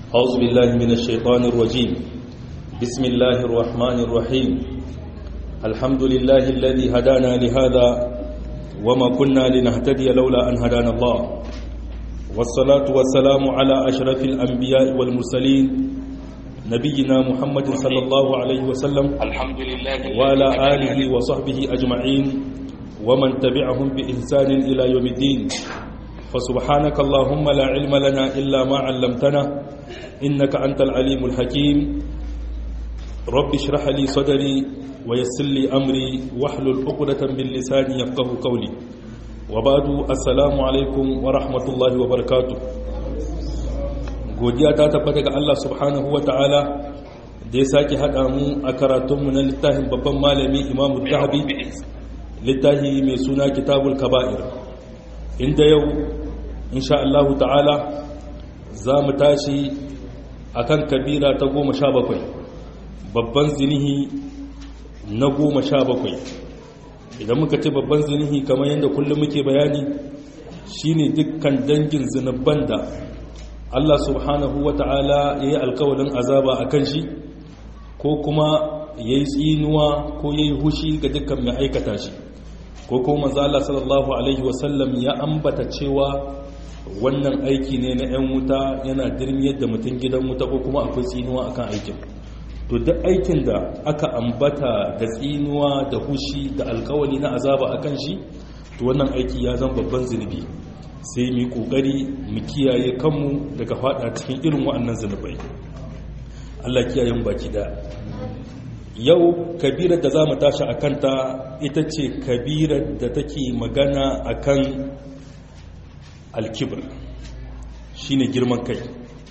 أعوذ بالله من الشيطان الرجيم بسم الله الرحمن الرحيم الحمد لله الذي هدانا لهذا وما كنا لنهتدي لولا أن هدانا الله والصلاة والسلام على أشرف الأنبياء والمرسلين نبينا محمد صلى الله عليه وسلم الحمد لله وعلى آله وصحبه أجمعين ومن تبعهم بإحسان إلى يوم الدين فسبحانك اللهم لا علم لنا إلا ما علمتنا إنك أنت العليم الحكيم رب اشرح لي صدري ويسر لي أمري واحلل عقدة من لساني يفقه قولي وبعد السلام عليكم ورحمة الله وبركاته godiya ta tabbata ga Allah subhanahu wa ta'ala da ya sake haɗa mu a karatunmu na littafin babban malami imamu zahabi littafi mai suna kitabul kaba'ir inda yau insha Allah ta'ala za mu tashi a kan kabira ta goma sha bakwai babban zinihi na goma sha bakwai idan muka ce babban zinihi kamar yadda kullum muke bayani shine dukkan dangin zinabban da Allah subhanahu wa ta'ala ya yi alkawalin azaba a kan shi ko kuma ya yi tsinuwa ko ya yi hushi ga dukkan mai aikata shi ko kuma manzo Allah sallallahu alaihi wasallam ya ambata cewa wannan aiki ne na 'yan wuta yana dirmiyar da mutum gidan wuta ko kuma akwai tsinuwa akan aikin to duk aikin da aka ambata da tsinuwa da hushi da alkawali na azaba akan shi to wannan aiki ya zama babban zunubi sai mu kokari mu kiyaye kanmu daga fada cikin irin waɗannan zunubai Allah kiyaye mu baki da yau kabirar da za mu tashi a kanta ita ce kabirar da take magana a kan alkibir shi ne girman kai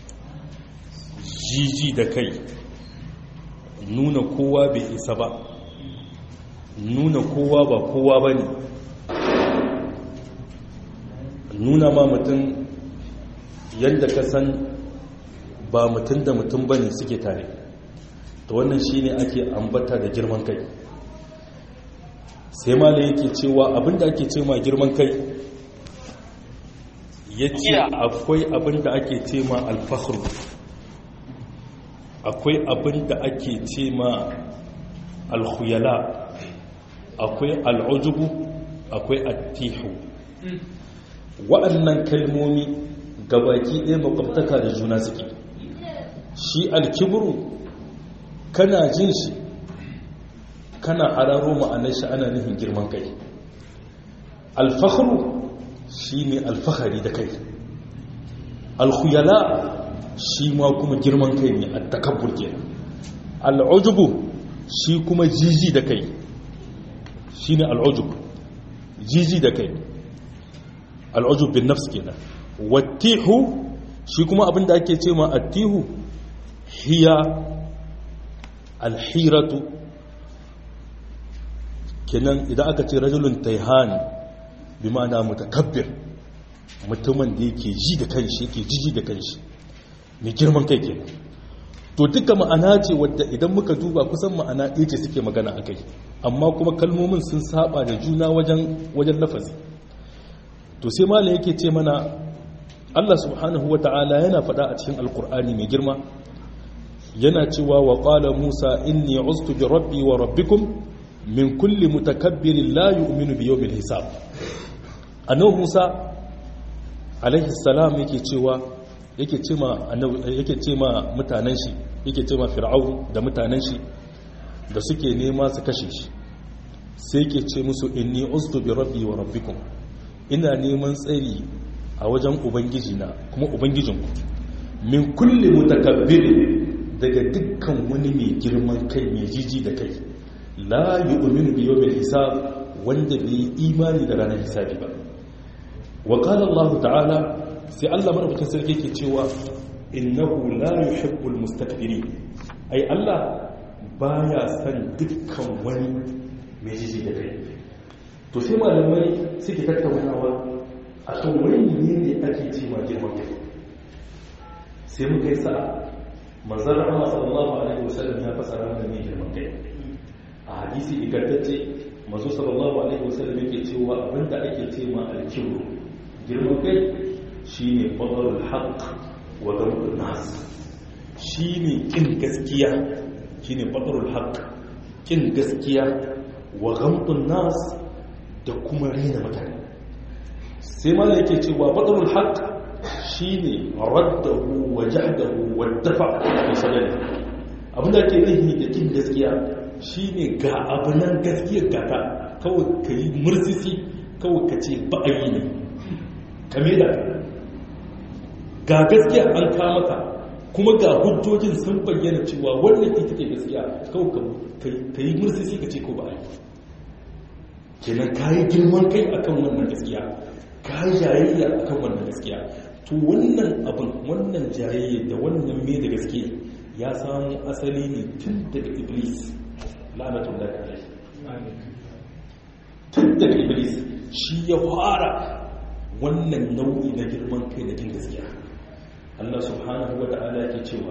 jiji da kai nuna kowa bai isa ba nuna kowa ba kowa ba ne nuna ma mutum yadda ka san ba mutum da mutum ba ne suke tare ta wannan shi ne ake ambata da girman kai sai mala yake cewa abinda ake ce ma girman kai ya ce akwai abinda ake ce ma alfahru akwai abinda ake ce ma alhuyala akwai al'ujubu akwai attihu waɗannan kalmomi gabaki ɗaya makwabtaka da juna suke shi alkibru kana jin shi kana hararo ma'anar shi ana nufin girman kai alfahru shi ne alfahari da kai alkhuyala shi ma kuma girman kai ne a takabbur kenan al'ujubu shi kuma jiji da kai shi ne al'ujubu jiji da kai al'ujub bin nafs kenan wattihu shi kuma abinda ake ce ma attihu hiya alhiratu kenan idan aka ce rajulun taihan bi ma'ana mutakabbir mutumin da yake ji da kanshi yake jiji da kanshi mai girman kai kenan to duka ma'ana ce wadda idan muka duba kusan ma'ana ɗaya ce suke magana a kai amma kuma kalmomin sun saba da juna wajen wajen lafazi to sai malam yake ce mana Allah subhanahu wata'ala yana faɗa a cikin alkur'ani mai girma yana cewa wa qala Musa inni uztu bi rabbi wa rabbikum min kulli mutakabbirin la yu'minu bi yawmil hisab annabi Musa alaihi salam yake cewa yake ce ma yake ce ma mutanen shi yake ce ma fir'aun da mutanen shi da suke nema su kashe shi sai yake ce musu inni uztu bi rabbi wa rabbikum ina neman tsari a wajen ubangiji na kuma ubangijinku min kulle mutakabbirin daga dukkan wani mai girman kai mai jiji da kai la yu'minu bi yawmil hisab wanda bai imani da ranar hisabi ba wa qala Allah ta'ala sai Allah madaukakin sarki yake cewa innahu la yuhibbul mustakbirin ai Allah baya san dukkan wani mai jiji da kai to sai malamai suke tattaunawa a kan wani ne ne ake ce ma girman kai sai muka yi sa'a manzan rahama sallallahu alaihi wasallam ya fasara mana ne girman kai a hadisi ingantacce mazu sallallahu alaihi wasallam yake cewa abinda ake ce ma alkibru girman kai shine badarul haqq wa dawul nas shine kin gaskiya shine batrul haqq kin gaskiya wa ghamtun nas da kuma rena mutane sai ma yake cewa batrul haqq shine raddahu wa jahdahu wa dafa fi sadari abinda ke nihi da kin gaskiya shine ga abunan gaskiyar gata kawai kai mursisi kawai ka ce ba a yi ne kame da ga gaskiya an kamata kuma ga hujjojin sun bayyana cewa wannan ita ke gaskiya kawai ka yi mursisi ka ce ko ba a yi kenan ka yi girman kai akan wannan gaskiya ka yi jayayya akan wannan gaskiya to wannan abin wannan jayayya da wannan me da gaske ya samu asali ne tun daga iblis la'anatullahi alaihi tun daga iblis shi ya fara wannan nau'i na girman kai da jin gaskiya Allah subhanahu wa ta'ala yake cewa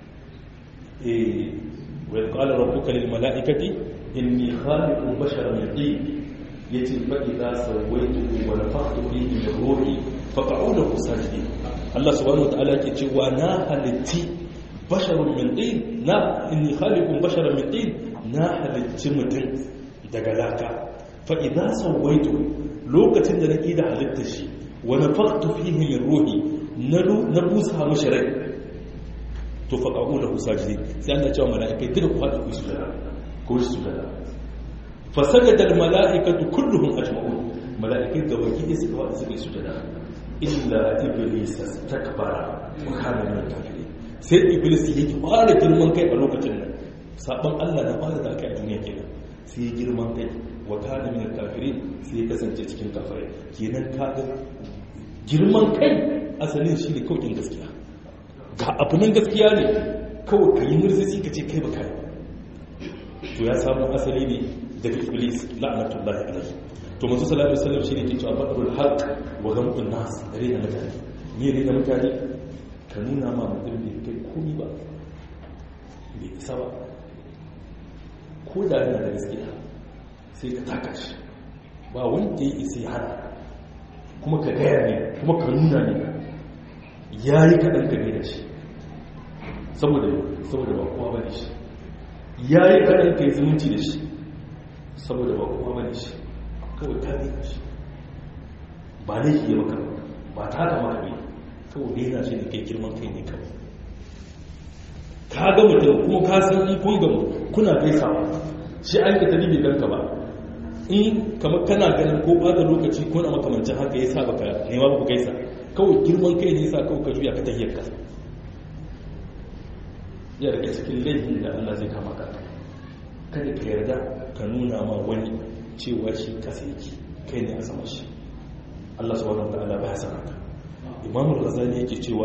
eh wa qala rabbuka lil mala'ikati inni khaliqun basharan min tin yace fa idza sawaytuhu wa nafakhtu fihi min ruhi faq'u lahu sajidin Allah subhanahu wa ta'ala yake cewa na halitti basharun min tin na inni khaliqun basharan min tin na halitti mutum daga laka fa'iza sauwaitu lokacin da nake da halitta shi wani faktu fiye min ruhi na busa mashi rai to faƙaƙo da husa jini sai an da cewa mala'ikai duka ku haɗa ku su jada ko su jada fasaga da mala'ikatu kulluhum ajma'un mala'ikai ga baki ne suka wada suka yi sujada illa iblis takbara wa kana min kafirin sai iblis yake fara girman kai a lokacin nan sabon Allah na fara da kai a duniya kenan sai girman kai wa kana min kafirin sai ya kasance cikin kafirai kenan kaga girman kai asalin shi ne kawai gaskiya ga abu nan gaskiya ne kawai ka yi murzisi ka ce kai baka to ya samu asali ne daga iblis la'anatullahi alaihi to manzo sallallahu alaihi wasallam shine ke cewa fadrul haqq wa ghamtun nas dare da mutane ne ne da mutane ka nuna ma mutum bai kai komai ba bai isa ba ko da yana da gaskiya sai ka taka shi ba wanda ya isa ya hana kuma ka gaya ne kuma ka nuna ne ya yi kaɗan ka da shi saboda saboda ba kowa bane shi ya yi kaɗan ka yi zumunci da shi saboda ba kowa bane shi kawai ta ne shi ba ne ke maka ba ta da maka ne kawai ne na shi ne kai girman kai ne kawai ka ga mutum kuma ka san in kun gamu kuna gaisawa shi an ka tari bai ganka ba in kamar kana ganin ko bada lokaci ko na makamancin haka ya sa baka nema ba gaisa kawai girman kai ne sa kawai ka juya ka tahiyar ka ya daga cikin laifin da Allah zai kama ka kada ka yarda ka nuna ma wani cewa shi kasa yake kai ne a sama shi Allah subhanahu wa ta'ala baya san haka Imam Al-Ghazali yake cewa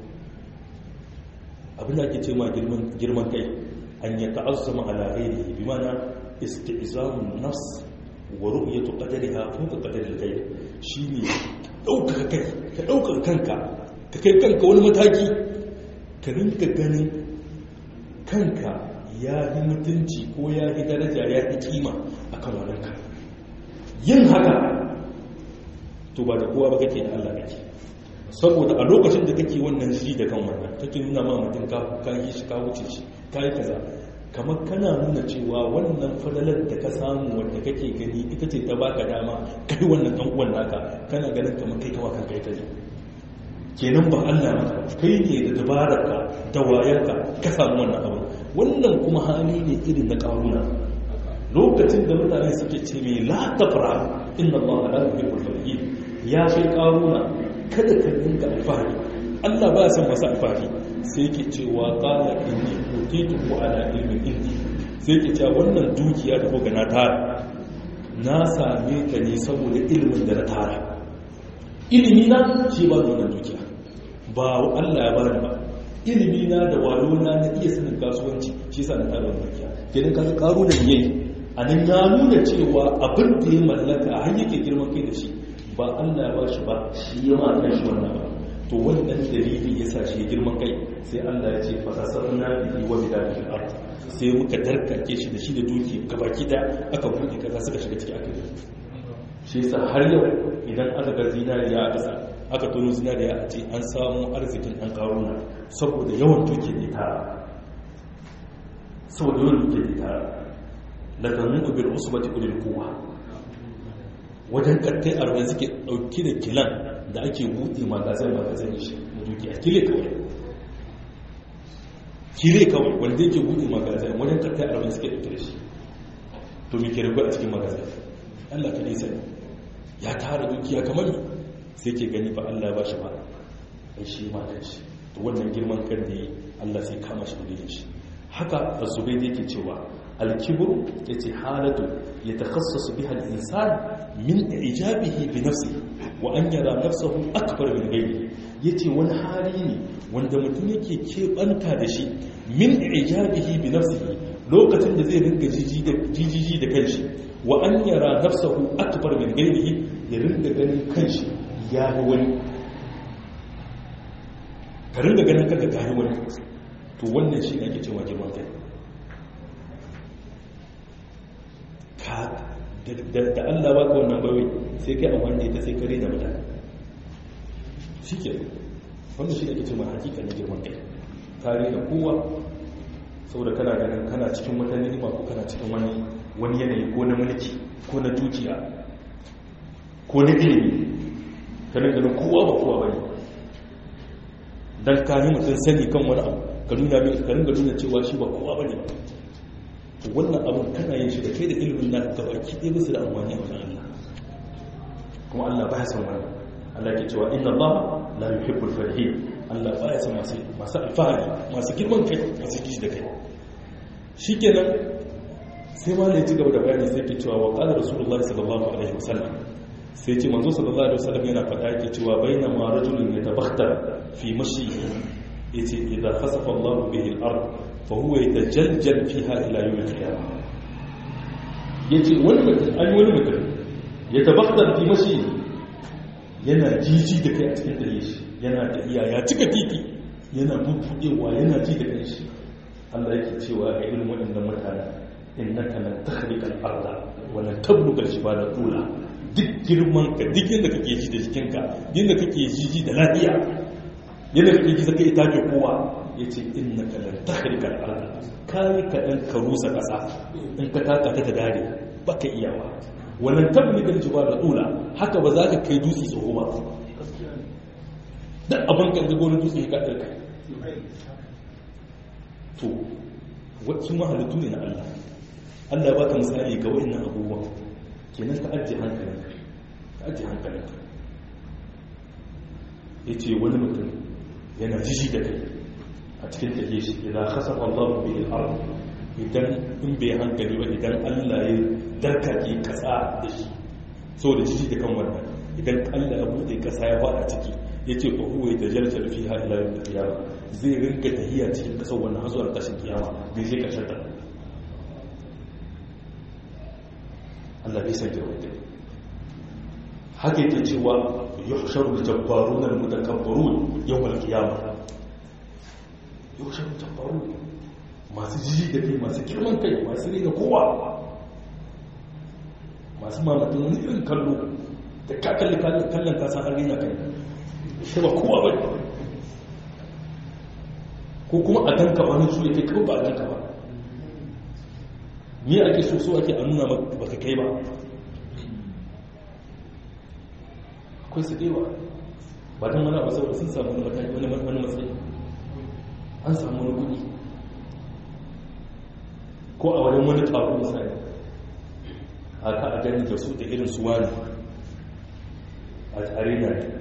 abin da ake ce ma girman kai an ya ta'azzama ala ghairihi bi mana isti'zamun nafs wa ru'yatu qadariha fawqa qadari al-ghayr shine dauka kai ka dauka kanka ka kai kanka wani mataki ka rinka ganin kanka ya yi mutunci ko ya yi daraja ya yi kima akan wadanka yin haka to ba da kowa ba kake da Allah kake saboda a lokacin da kake wannan shiri da kan wannan kake nuna ma mutum ka yi shi ka wuce shi ka yi kaza kamar kana nuna cewa wannan fadalar da ka samu wanda kake gani ita ce ta baka dama kai wannan dan uwan naka kana ganin kamar kai kawa kan kai kaje kenan ba Allah maka kai ne da dabararka da wayarka ka samu wannan abu wannan kuma hali ne irin na karuna lokacin da mutane suke ce mai la tafra inna Allah la yuhibbul farihin ya kai karuna kada ka dinga alfahari Allah ba san masa alfahari sai yake cewa qala inni utitu ala ilmin indi sai yake cewa wannan dukiya da kuka na tara na same ta ne saboda ilimin da na tara ilimi na shi ba wannan dukiya ba Allah ya bani ba ilimi na da wayo na na iya sanin kasuwanci shi sa na tara wannan dukiya kenan kaga karo da yayi anan ya nuna cewa abin da ya mallaka har yake girman kai da shi ba Allah ya ba shi ba shi ya ma kan shi wannan ba to wannan dalili ya sa shi girman kai sai Allah ya ce fasasarna bihi wa bidal ard sai muka darkake shi da shi da duki gabaki da aka buɗe kaza suka shiga ciki aka yi shi yasa har yau idan aka ga zinariya a ƙasa aka tono zinariya a ce an samu arzikin ɗan ƙaruna saboda yawan duke da tara saboda yawan duke da tara laganin bil usbati ulil quwwa wajen kattai arba'in suke dauki da kilan da ake buɗe magazin magazin shi da duke a kile kawai kile kawai wanda yake buɗe magazin wajen kattai arba'in suke dauki da shi to me ke rubu a cikin magazin Allah ka nisa ya tara dukiya kamar ni sai ke gani ba Allah ba shi ba ai shi ma da shi to wannan girman kan ne Allah sai kama shi da shi haka azubai da yake cewa al-kibru yace halatu yatakhassasu biha al-insan min ijabihi bi nafsihi wa an yara nafsahu akbar min ghayrihi yace wani hali ne wanda mutum yake keɓanta da shi min ijabihi bi nafsihi lokacin da zai ringa jijiji da kanshi wa an yara nafsahu akbar min ghayrihi ya ringa ganin kanshi ya yi wani ka ringa ganin kanka ka yi wani to wannan shi ake cewa girman kai da Allah baka wannan bawai sai kai amfani da ita sai kare da mutane shi ke wanda shi ake cewa hakika na girman kai kare da kowa saboda kana ganin kana cikin wata ni'ima ko kana cikin wani wani yanayi ko na mulki ko na dukiya ko na ilimi kana ganin kowa ba kowa bane dan ka yi mutum sani kan wani abu ka nuna mai ka ringa nuna cewa shi ba kowa bane ba to wannan abun kana yin shi da kai da ilimin na gaba ki ɗaya musu da amfani a wajen Allah kuma Allah ba ya san wannan Allah ke cewa inna Allah la yuhibbul farihin Allah ba ya san masu masu alfahari masu girman kai masu kishi da kai shikenan sai ma ne ci gaba da bayani sai ke cewa wa qala rasulullahi sallallahu alaihi wasallam sai ce manzo sallallahu alaihi wasallam yana faɗa yake cewa baina ma rajulun yatabakhtar fi mashi yace idza khasafa Allah bihi al-ard fa huwa yatajaljal fiha ila yawm al-qiyamah yace wani mutum an wani mutum yatabakhtar fi mashi yana jiji da kai a cikin dare shi yana tafiya ya cika titi yana bubbudewa yana ji da kai shi Allah yake cewa ga irin waɗannan mutane innaka lan takhriqa al-ardh wa lan tabluga al-jibala tula duk girman ka duk yadda kake ji da jikinka yadda kake ji da lafiya yadda kake ji zaka ita ke kowa yace innaka lan takhriqa al-ardh kai ka dan ka rusa kasa in ka taka ta ta dare baka iyawa wannan tabluga al-jibala tula haka ba za ka kai dutse tsoho ba dan abin kan ga gonin dutse ka ɗarka to wasu mahalittu ne na Allah Allah ba ka misali ga wa'annan abubuwan kenan ka ajiye hankalinka ka ajiye hankalinka ya ce wani mutum yana jiji da kai a cikin tafiye shi idan kasar Allah bi al idan in bai hankali ba idan Allah ya darkake kasa da shi saboda jiji da kan wannan idan Allah ya bude kasa ya fada ciki ya ce ba huwa da jarjar fi ha ila yau da kiyama zai rinka tahiya cikin kasar wannan har zuwa ƙarshen kiyama bai zai ƙarshen ta Allah bai san girman kai haka yake cewa yuhsharu al-jabbarun al-mutakabbarun yawm al-qiyamah yuhsharu al-jabbarun masu jiji da kai masu girman kai masu rena kowa masu mamatun wani irin kallo da ka kalli kallon ka san an rena kai shi ba kowa ba ko kuma a ganka wani su yake kawai ba a ganka ba ni ake so so ake a nuna baka kai ba akwai su ɗewa ba don wani abu saboda sun samu wani mataki wani wani matsayi an samu wani kuɗi ko a wani wani taro misali haka a gani da su da irin su wani a tare na ne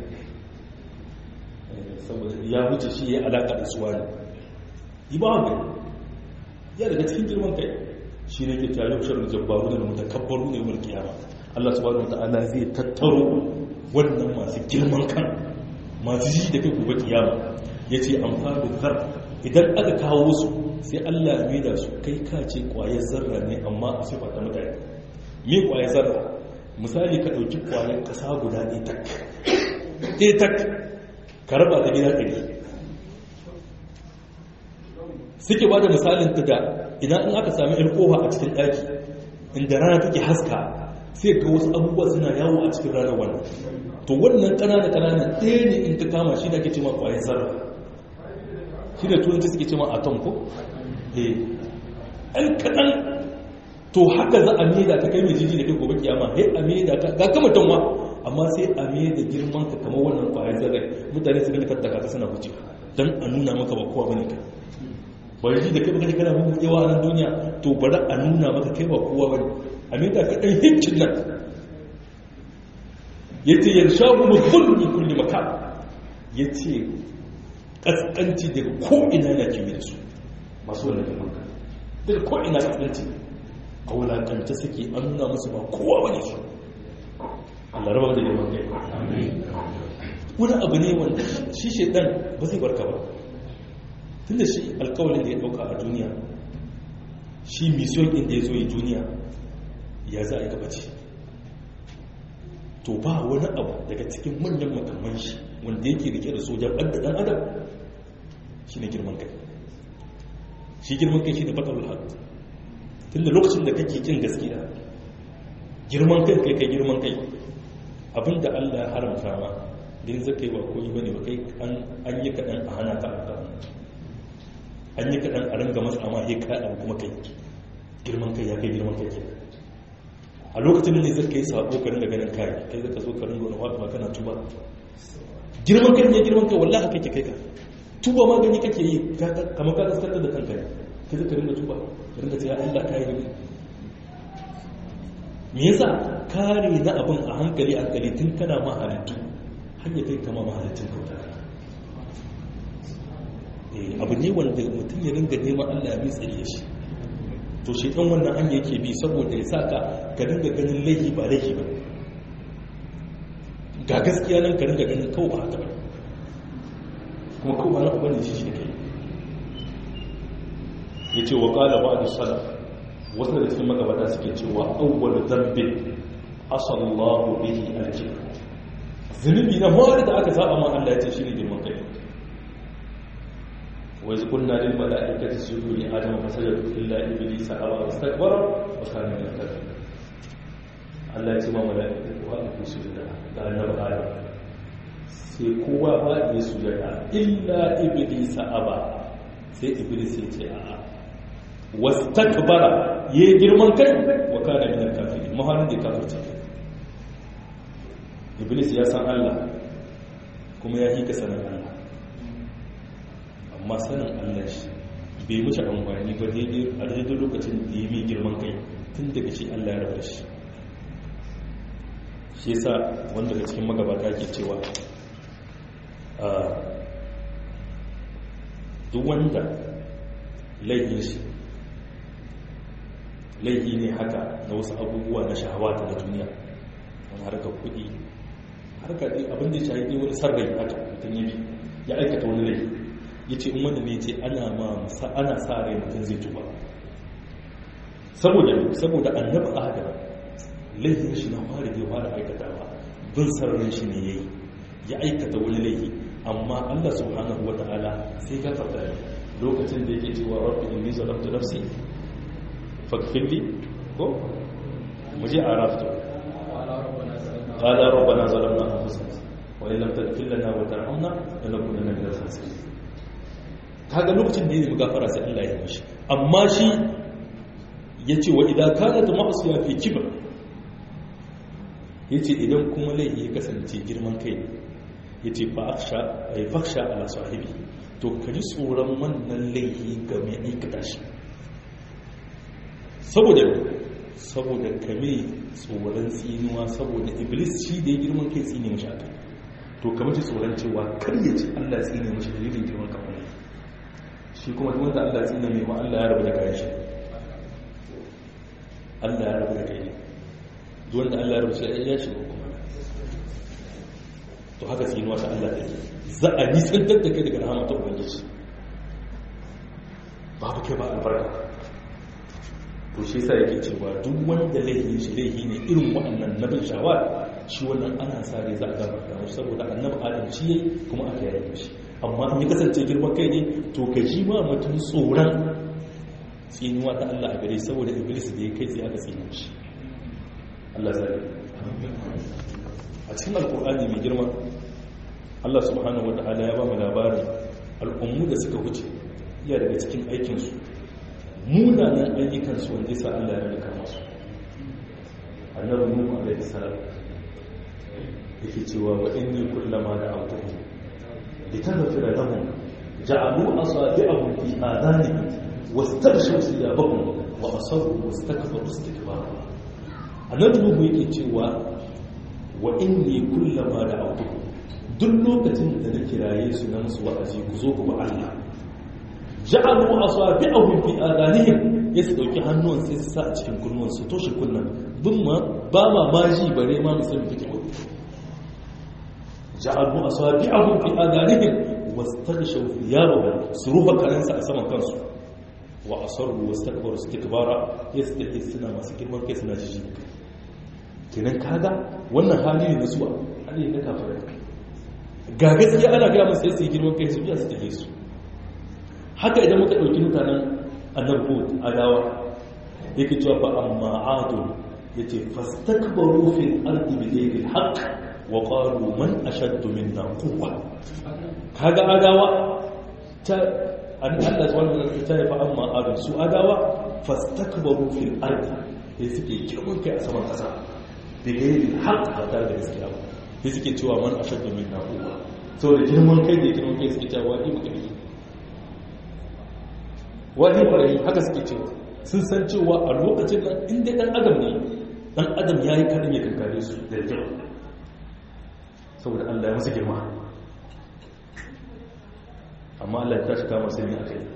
saboda ya wuce shi ya alaƙa da su wani yi ba wani ya daga cikin girman kai shi ne ke tare da shirin jabbaru da mutakabbaru ne wal kiyama Allah subhanahu wataala zai tattaro wannan masu girman kan masu ji da kai gobe kiyama yace amfani zar idan aka kawo su sai Allah ya maida su kai ka ce kwayar zarra ne amma a sifa ta mutane me kwayar zarra misali ka dauki kwayar kasa guda ɗaya tak ɗaya tak ka raba ta gida ɗari suke ba da misalin ta da idan in aka sami ilkowa a cikin ɗaki inda rana take haska sai ga wasu abubuwa suna yawo a cikin ranar wannan to wannan ƙanana ƙanana ɗaya ne in ta kama shi da ke cima ƙwayar zarra shi da turanci suke cewa atom ko eh ɗan kaɗan to haka za a maida ka kai mai jiji da kai gobe kiyama sai a maida ka ga kama tanwa amma sai a maida girman ka kamar wannan kwayar zarrai mutane su dinga tattaka ka suna wuce dan a nuna maka ba kowa bane kai ba ji da kai baka kana mun yawa a nan duniya to bari a nuna maka kai ba kowa bane a maida ka dan hincin nan yace yarshahu bi kulli kulli makan yace kaskanci daga ko ina yana kimi da su masu wannan girman ka daga ko ina kaskanci a wulakanta suke an nuna musu ba kowa wani su Allah raba da girman kai wani abu ne wanda shi shaidan ba zai barka ba tun da shi alkawalin da ya dauka a duniya shi misiyon inda ya zo yi duniya ya za a yi gabaci to ba wani abu daga cikin manyan makamman shi wanda yake rike da sojan ɓadda ɗan adam shi ne girman kai shi girman kai shi ne fatarul haɗu tun da lokacin da kake kin gaskiya girman kai kai kai girman kai abinda Allah ya haramta ma din zaka yi ba koyi bane ba kai an yi kaɗan a hana ka a an yi kaɗan a ranga masa amma he ka abu kuma kai girman kai ya kai girman kai ke a lokacin da ne zaka yi sabo ka ringa ganin kai kai zaka zo ka ringa wani wata kana tuba girman kai ne girman kai wallahi kake kai ka tuba ma gani kake yi kamar ka kaskantar da kanka kai zaka ringa tuba ka ringa cewa Allah kai gani me yasa kare na abin a hankali hankali tun kana ma halittu har ya kai kama ma halittun kauta abu ne wanda mutum ya ringa neman Allah ya bi tsare shi to shi dan wannan hanya yake bi saboda ya saka ka ringa ganin laifi ba laifi ba ga gaskiya nan ka ringa ganin kawai ba haka ba kuma kawai ba na ubangiji shi shi kai yace wa qala ba'd salaf wasu da cikin magabata suke cewa awwal dhanbin asallahu bihi al-kibr zunubi na mawar da aka saba ma Allah ya ce shine girman kai wa iz qulna lil mala'ikati isjudu li adama fasajadu illa iblisa aba wastakbara wa kana min al-kafirin Allah ya ce ma mala'ikatu wa ku sujuda ga annabi Adam sai kowa ba ya sujuda illa iblisa aba sai iblis ya ce a'a wastakbara yayi girman kai wa kana min al-kafirin mahanin da kafirci iblis ya san Allah kuma ya hika sanin Allah amma sanin Allah shi bai mushi amfani ba daidai a daidai lokacin da ya mai girman kai tun daga shi Allah ya rabar shi shi yasa wanda daga cikin magabata ke cewa duk wanda laifin shi laifi ne haka na wasu abubuwa na shahawata na duniya wani harkar kudi harkar abin da ya shahi wani sarrai haka mutum ya bi ya aikata wani laifi ya ce in wanda ne ce ana sa rai mutum zai tuba saboda saboda annaba a haka laifin shi na fara da fara aikatawa bin sarrai shi ne ya yi ya aikata wani laifi amma allah subhanahu wa ta'ala sai ka farta lokacin da yake cewa rabbi inni zalamtu nafsi فاغفر ko muje arafto qala rabbana zalamna anfusana wa in lam taghfir lana wa tarhamna lanakunanna minal khasirin kaga lokacin da yake gafara sai Allah ya mishi amma shi yace wa idza kanat ma'siya fi kibr yace idan kuma laifi ya kasance girman kai yace fa akhsha ay fakhsha ala sahibi to kaji tsoron wannan laifi ga mai aikata shi saboda saboda kame tsoron tsinuwa saboda iblis shi da ya girman kai tsine mashi aka to kamar ci tsoron cewa kar ya ci allah tsine mashi dalilin girman kafin shi kuma duk wanda allah tsine mai ma allah ya rabu da kayan shi allah ya rabu da kayan duk wanda allah ya rabu shi ya shiga kuma to haka tsinuwa ta allah take za a nisantar da kai daga rahama ta ubangiji babu kai ba albarka to shi sa yake cewa duk wanda laihi shi laihi ne irin waɗannan nabin shawar shi wannan ana sa rai za a gafarta mashi saboda annabi adam shi yayi kuma aka yi shi amma in ya kasance girman kai ne to ka ji ma mutum tsoron tsinuwa ta Allah a gare saboda iblis da ya kai sai aka tsine shi Allah zai a cikin alkur'ani mai girma Allah subhanahu wa ta'ala ya ba mu labarin al'ummu da suka wuce iya daga cikin aikinsu munanan ayyukansu wanda yasa Allah ya rika masu annabi nuhu alaihi salam yake cewa wa inni kullama da autuhum litaghfira lahum ja'alu asabi'ahum fi adhanihim wastaghshaw thiyabahum wa asarru wastakbaru istikbara annabi nuhu yake cewa wa inni kullama da autuhum duk lokacin da na kiraye su na musu wa'azi ku zo ku ba Allah ja'alu asabi'ahum fi adhanihim ya su dauki hannuwan sai su sa a cikin kunnuwan su toshe kunnan bin ma ba ma maji bare ma musamman take wani ja'alu asabi'ahum fi adhanihim wastaghshaw thiyabahum su rufa karansa a saman kansu wa asarru wastakbaru istikbara yastahi suna masu girman kai suna jiji kenan kaga wannan hali ne na suwa hali ne na kafirai ga gaskiya ana gaya masu yasi girman kai su biya su tafi su haka idan muka ɗauki mutanen annabut adawa yake cewa ba amma adun ya ce fastakbaru fil ardi bi ghairi haqq wa qalu man ashaddu minna quwwa kaga adawa ta an Allah subhanahu wa ta'ala ta fa amma adun su adawa fastakbaru fil ardi sai suke girman kai a saman kasa bi ghairi haqq ba tare da gaskiya ba sai suke cewa man ashaddu minna quwwa saboda girman kai da girman kai suke cewa wani muka yi wani kwarai haka suke cewa sun san cewa a lokacin nan inda dan adam ne dan adam ya yi kaɗan ya kankare su da kyau saboda allah ya masu girma amma allah ya tashi kama sai a kai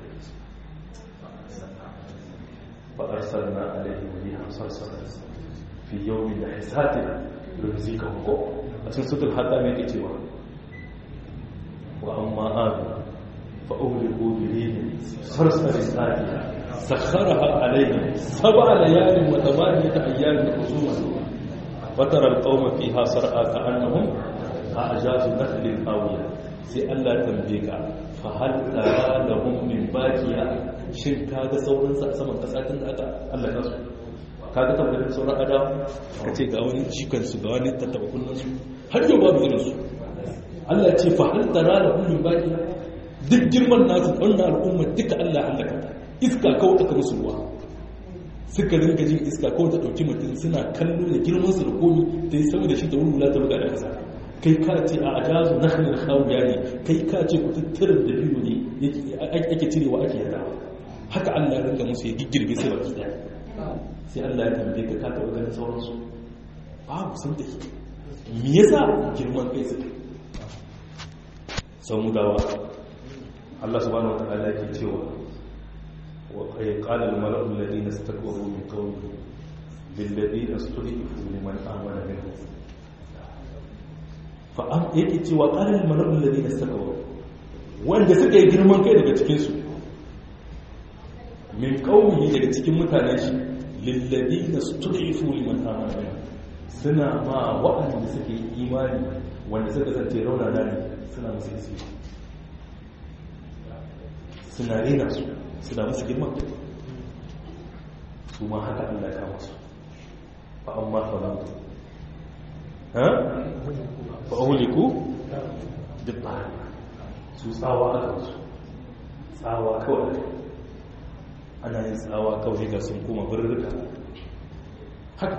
fa'arsar na alaihi wani hamsar sarar fi yau da hisatin rinzika ko a cikin sutur hada mai ke cewa wa amma adu fa'uliku birinin sarsarin tsariya sakharaha alaihim sab'a layalin wa thamaniyata ayyamin husuma fatara alqawma fiha sar'a ka'annahum a'jazu nakhlin awiya sai Allah tambaye ka fa hal tara lahum min baqiya shin kaga sauran sa saman kasa tun da aka Allah ya su kaga tambayar sauran ada kace ga wani jikan su ga wani tattaba kullun su har yau babu irin su Allah ya ce fa hal tara lahum min baqiya duk girman nasu wannan al'umma duka Allah ya halaka ta iska kawai aka musu ruwa suka rinka jin iska kawai ta ɗauki mutum suna kallo da girmansu da komi ta yi sama da shi ta wurwula ta buga da ƙasa kai ka ce a ajazu na hannun hawuya ne kai ka ce ku tattarar da biyu ne ake cirewa ake yada haka allah ya rinka musu ya giggirbe sai baki ɗaya sai allah ya tambaye ka ka taɓa ganin sauransu babu sun tafi me yasa girman kai suka sau mu dawa allah subhanahu wa ta'ala yake cewa وقال الملأ الذين استكبروا من قومه للذين استضعفوا لمن آمن منهم فأم yake cewa قال الملأ الذين استكبروا wanda suka yi girman kai daga cikin su min qaumihi daga cikin mutanen shi lilladina stud'ifu liman amana minhum suna ma wa'anda suke yi imani wanda suka zance raunana ne suna musu isi suna rena su suna musu girman su ma haka Allah ya kama su fa amma falatu ha fa uliku dibba su tsawa aka su tsawa kawai ana yin tsawa kawai ga sun kuma birrika haka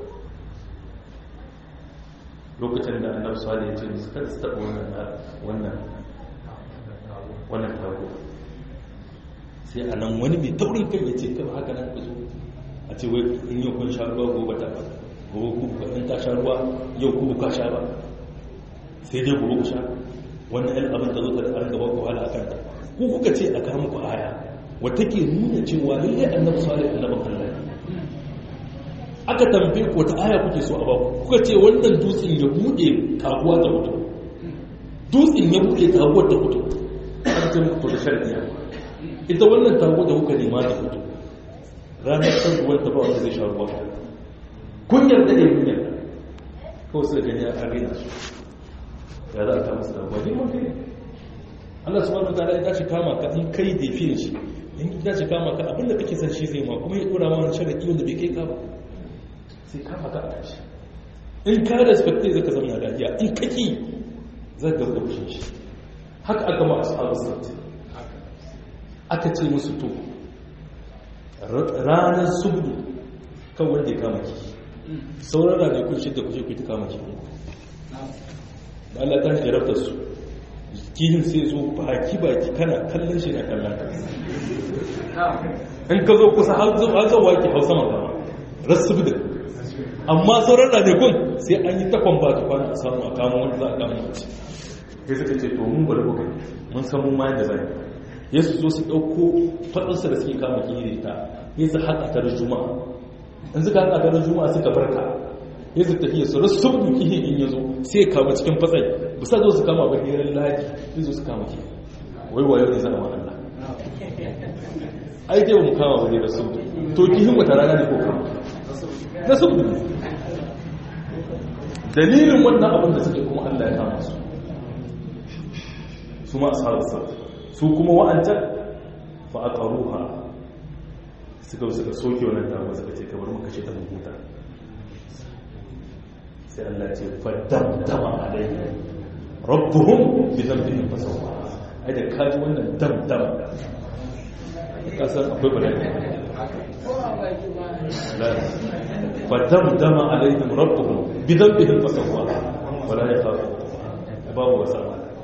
lokacin da annabi sallallahu alaihi wasallam suka taɓa wannan wannan wannan tago sai a nan wani mai taurin kai ya ce kai haka nan ku zo a ce wai in yau kun sha ruwa gobe ta ba gobe ku ba in ta sha ruwa yau ku ka sha ba sai dai gobe ku sha wannan yan abin da zo ta da an gaba ku hala akan ta ku kuka ce a kama ku aya wata ke nuna cewa lallai annabi salih annabi Allah aka tambaye ku wata aya kuke so a ba kuka ce wannan dutsen ya bude kaguwa ta fito dutsen ya bude kaguwa ta fito an ce muku da sharadiya ita wannan tago da kuka nema ta fito ranar san ruwan ta ba wanda zai sha ruwa kun yarda ne kun yarda kawai sai gani a arena su ya za a kama su da ruwa girman kai Allah subhanahu wa ta'ala ya tashi kama ka in kai da fiye shi in ya tashi kama ka abinda kake san shi zai ma kuma ya dora ma wani sharadi wanda bai kai ka ba sai kama ka a tashi in ka respecte zaka zama lafiya in kaki zaka ga fushin shi haka aka ma ashabu sabti aka ce musu to ranar subdu kan wanda ya kama kifi sauran ranakun shidda kushe ku ta kama kifi da Allah ta jarabta su kihin sai zo baki baki kana kallon shi na kallon ka in ka zo kusa har zo har zuwa ki hausa magana rasu da amma sauran ranakun sai an yi takwan ba ta kwana a samu a kama wanda za a kama mace sai suka ce to mun bari kuka mun san mun ma yadda zai ya su zo su ɗauko faɗinsa da suke kama kihi da ita ya su haɗa ta da juma'a in suka haɗa ta da juma'a suka barka ya su tafiya su rasu sabu kihin in ya zo sai ya kama cikin fatsai bisa zo su kama ba hirar lahaji ya zo su kama kihi wai wayo ne zama Allah ai dai mu kama ba ne da sabu to kihin wata rana ne ko kama na sabu dalilin wannan abin da suke kuma Allah ya kama su su ma ashabu sabu su kuma wa'ancan fa aqaruha suka suka soke wannan dama suka ce kamar muka ce ta huta sai Allah ce faddamdama alaihi rabbuhum bi dhanbihim fasawwa ai da kaji wannan damdam ka san akwai bayani faddamdama alaihim rabbuhum bi dhanbihim fasawwa wala yakhafu babu wasa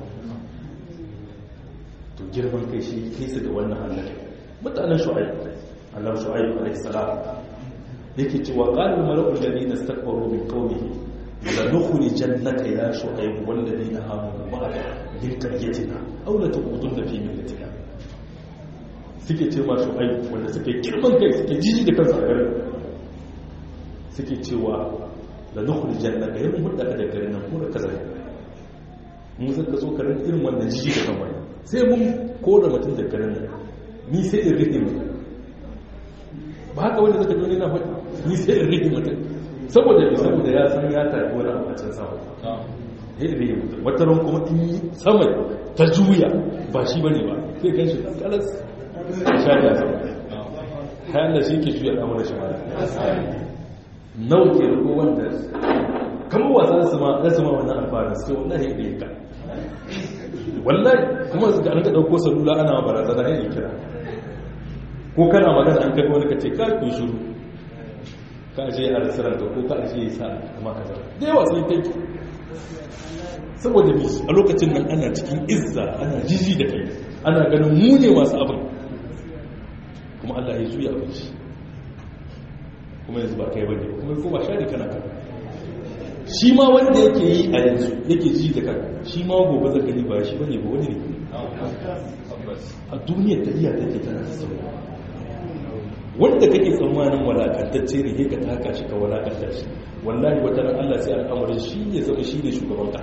to girman kai shi kai su da wannan halaka mutanen shu'aib Allah shu'aib alaihi salam yake cewa qala al-mala'u alladhina istakbaru min qawmihi la nukhrijannaka ya shu'aib wal ladina amanu ma'aka min qaryatina aw la tuqudunna fi millatina suke ce ma shu'aib wanda suke girman kai suke jiji da kansu a garin suke cewa la nukhrijannaka ya mun hudda da garin nan kuma kaza mun zaka so karin irin wannan jiji da kan wani sai mun koda mutum da garin nan ni sai in rike mutum ba haka wanda zaka dole na faɗi ni sai in rike mutum saboda bi saboda ya san ya tafi wani abu a can sama ya in rike mutum wata ran kuma in yi sama ta juya ba shi bane ba sai kan shi kalas sha ya sama kayan da shi ke juya al'amuran shi ma nawa ke riko wanda kamar wasa su ma za su ma wannan alfaharin sai wallahi ya ɗaya ka wallahi kuma ga an ka ɗauko salula ana barazana ya kira ko kana magana an kaga wani ka ce ka ku shiru ka je a rasirar ka ko ka je ya sa kama ka zara da yawa sai kai saboda bi a lokacin nan ana cikin izza ana jiji da kai ana ganin mu ne masu abin kuma Allah ya juya abin shi kuma yanzu ba kai bane kuma ko ba shari kana kan shi ma wanda yake yi a yanzu yake ji da kan shi ma gobe zaka ni ba shi bane ba wani ne a duniyar ta iya take tana da sauya wanda kake tsammanin walakantacce ne ka taka shi ka walakanta shi wallahi wata ran Allah sai al'amarin shi ya zama shi ne shugaban ka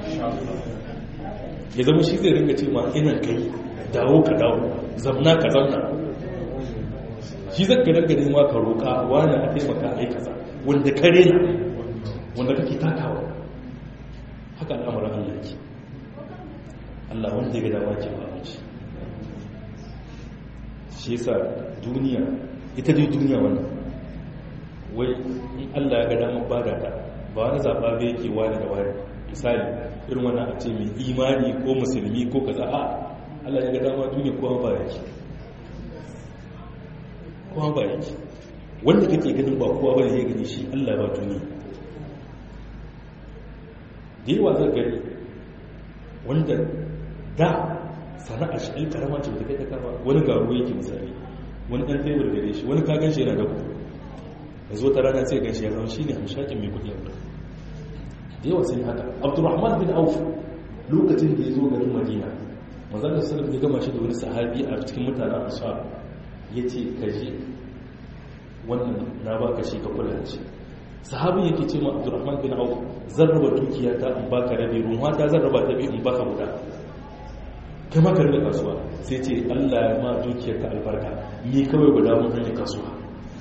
ya zama shi zai ringa ce ma ina kai dawo ka dawo zamna ka zamna shi zai ka ringa nema ka roƙa wani a taimaka a yi kaza wanda kare na wanda kake takawa haka al'amarin Allah yake Allah wanda ya ga dama ke ba shi shi yasa duniya ita dai duniya wannan wai in Allah ya ga damar bada ta ba wani zaɓa bai yake wani da wani misali irin wannan a ce mai imani ko musulmi ko kaza a Allah ya ga dama duniya kowa ba yake kowa ba yake wanda kake ganin ba kowa ba ya gani shi Allah ba duniya da yawa zai gani wanda da sana'a shi ɗan karama ce ba ta kai ta kama wani garuwa yake misali wani ɗan tebur gare shi wani kagan shi yana da kuɗi da zo ta rana sai gan shi ya zama shi ne hamshakin mai kuɗi yadda da yawa sai haka abdurrahman bin auf lokacin da ya zo garin madina manzan da sallam ya gama shi da wani sahabi a cikin mutanen ashab ya ce ka je wannan na ba ka shi ka kula da shi sahabin yake ce ma abdurrahman bin auf zan raba dukiya ta in baka rabi ruwa ta zan raba ta biyu in baka guda kai maka rika kasuwa sai ce allah ya ma dukiyar ka albarka ni kawai guda mun hanyar kasuwa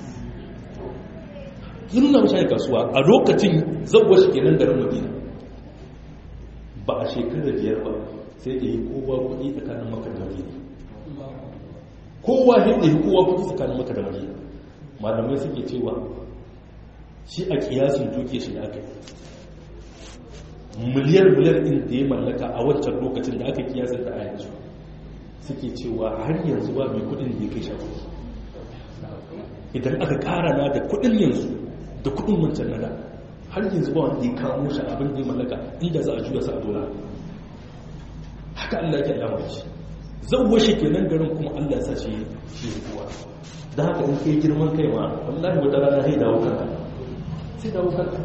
yi nuna mashi kasuwa a lokacin zauwa shi kenan garin madina ba a shekarar biyar ba sai da yi kowa kuɗi tsakanin maka da madina kowa da yi kowa kuɗi tsakanin maka da madina malamai suke cewa shi a kiyasin duke shi da aka yi miliyar miliyar ɗin da ya mallaka a wancan lokacin da aka kiyasa da a yanzu suke cewa har yanzu ba mai kudin da ya kai shafi idan aka kara na da kudin yanzu da kudin wancan nada har yanzu ba wanda ya kamo shi abin da ya mallaka inda za a juya sa a dola haka Allah ya alama shi zan washe kenan garin kuma Allah ya sa shi shi kuwa da haka in kai girman kai ma wallahi wata rana sai dawo kanka sai dawo kanka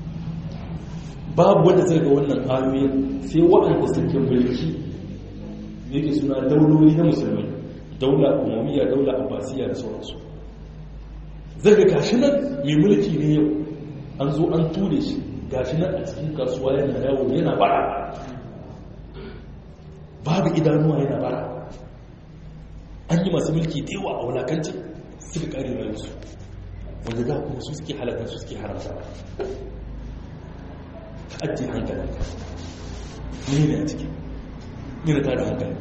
babu wanda zai ga wannan ayoyin sai waɗanda suke mulki yake suna dauloli na musulmi daula umamiya daula abbasiya da sauransu zai ga gashi nan mai mulki ne yau an zo an ture shi gashi nan a cikin kasuwa yana yawo yana bara babu idanuwa yana bara an yi masu mulki da yawa a wulakanci suka kare rayuwarsu wanda da kuma su suke halatta su suke haramta ka ajiye hankalinka ne ne a ciki yana tada hankali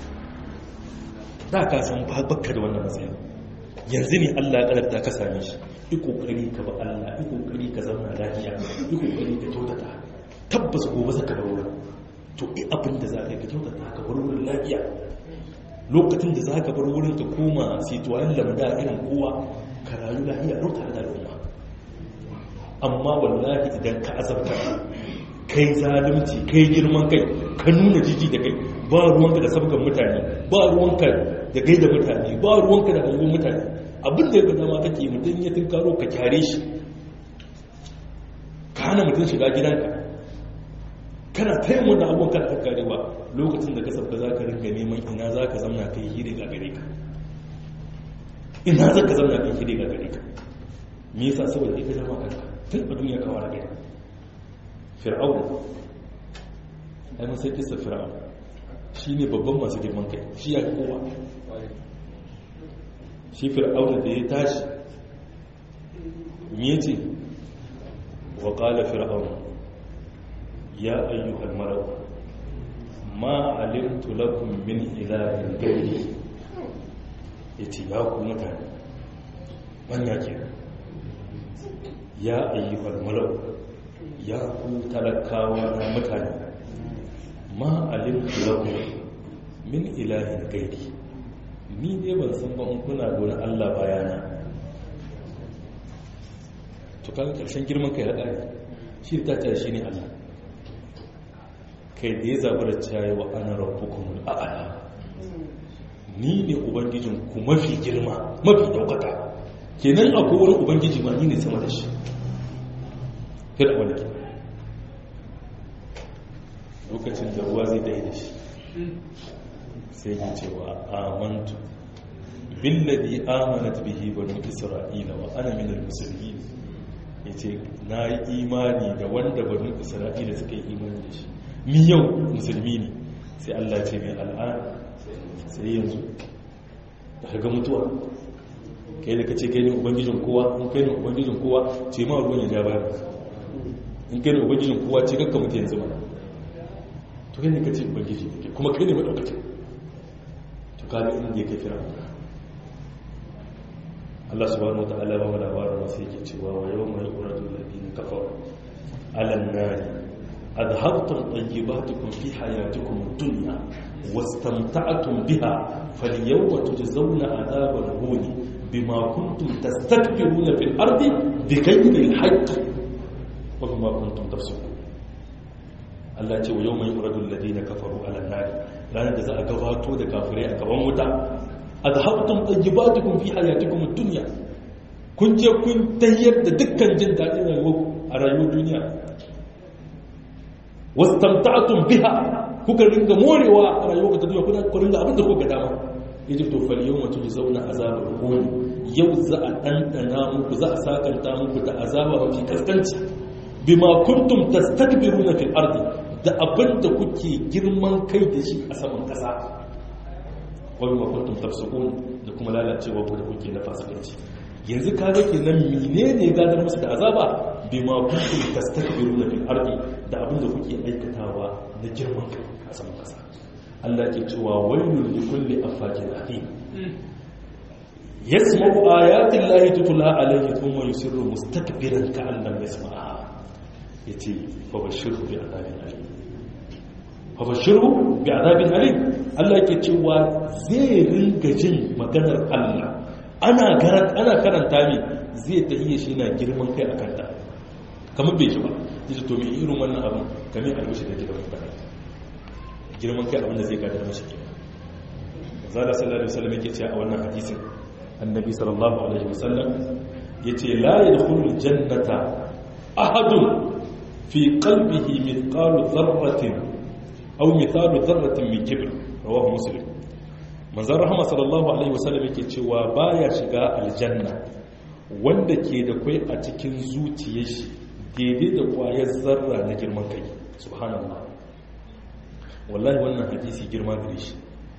da ka san bakka da wannan matsayin yanzu ne Allah ya kadarta ka same shi yi kokari ka ba Allah yi kokari ka zama lafiya yi kokari ka kyautata tabbas gobe za ka bar to i abin da za ka yi ka kyautata ka bar wurin lafiya lokacin da za ka bar wurin ka koma situayen lamda irin kowa ka rayu lafiya lau tare da al'umma amma wallahi idan ka azabta kai zalunci kai girman kai ka nuna jiji da kai ba ruwanka da sabgan mutane ba ruwanka da gaida mutane ba ruwanka da hangon mutane abin da ya gada ma kake mutum ya tunkaro ka kyare shi ka hana mutum shiga gidanka kana ta yin wannan abubuwan kana kakkare ba lokacin da ka sabga za ka ringa neman ina za ka zamna kai hire ga gare ka ina za ka zamna kai hire ga gare ka me yasa saboda ita jama kanka tun a duniya kawo da gari fir'aun ai mun sai kisa fir'aun shi ne babban masu girman kai shi ya kowa shi fir'aun da ya tashi me ce wa qala fir'aun ya ayyuhal mar'u ma alimtu lakum min ilahin ghairi yace ya ku mutane manya ke ya ayyuhal mar'u ya ku talakawa na mutane ma alimtu lakum min ilahin ghairi ni ne ban san ba in kuna da wani Allah bayana to kaga karshen girman kai da shi ta ta shi ne Allah kai da ya zaɓi da cayi wa ana rabbukumul a'ala ni ne ubangijin ku mafi girma mafi daukaka kenan akwai wani ubangiji ma ni ne sama da shi kada wani ke lokacin da ruwa zai dai da shi sai ya cewa amantu billadi amanat bihi banu isra'ila wa ana minal muslimin yace na yi imani da wanda banu isra'ila suka yi imani da shi mi yau musulmi ne sai Allah ce mai al'ada sai yanzu da kaga mutuwa kai da kace kai ne ubangijin kowa in kai ne ubangijin kowa ce ma ruwan ya ja baya in kai ne ubangijin kowa ce kakka mutu yanzu mana to kai ne kace ubangiji ne kuma kai ne madaukacin to kaga inda ya kai fira Allah subhanahu wa ta'ala ba mu labarin wasu yake cewa wa yawma yuqradu alladhina kafaru ala an-nari أذهبتم طيباتكم في حياتكم الدنيا واستمتعتم بها فاليوم تجزون عذاب الهون بما كنتم تستكبرون في الأرض بغير الحق وبما كنتم تفسقون Allah ce wa yau mai yuradun ladina kafaru ala nari ranar da za a gabato da kafirai a gaban wuta a da haɓutun ɗayyibatukum fi hayatikum duniya kun je kun tayyar da dukkan jin daɗin rayuwa a rayuwar duniya wastamta'tum biha kuka ringa morewa a rayuwar ta duniya kuna ku ringa abin da kuka dama yaji to fal yawma tujzauna azabal hun yau za a dandana muku za a sakanta muku da azaba mafi kaskanci bima kuntum tastakbiruna fil ardi da abin da kuke girman kai da shi a saman kasa wa bima kuntum tafsukun da kuma lalacewa ku da kuke na fasikanci yanzu kaga kenan menene gadar musu da azaba bima kuntum tastakbiruna fil ardi da abin da kuke aikatawa na girman kai a saman kasa Allah ke cewa wailul li kulli afakin athim yasma'u ayati llahi tutla alayhi thumma yusirru mustakbiran ka'an lam yasma'ha ya ce fabashiru bi azabin alim fabashiru bi azabin alim Allah ke cewa zai ringa jin maganar Allah ana ana karanta mi zai tahiyya shi na girman kai akan ta kamar bai ji ba yace to me irin wannan abin kamar albishi da gidan mutane girman kai abin da zai gadar mashi kenan zala sallallahu alaihi wasallam yake cewa a wannan hadisin annabi sallallahu alaihi wasallam yace la yadkhulul jannata ahadun fi qalbihi mithqalu dharratin aw mithalu dharratin min kibr rawahu muslim manzon rahama sallallahu alaihi wasallam yake cewa baya shiga aljanna wanda ke da kai a cikin zuciyar shi daidai da kwayar zarra na girman kai subhanallah wallahi wannan hadisi girma gare shi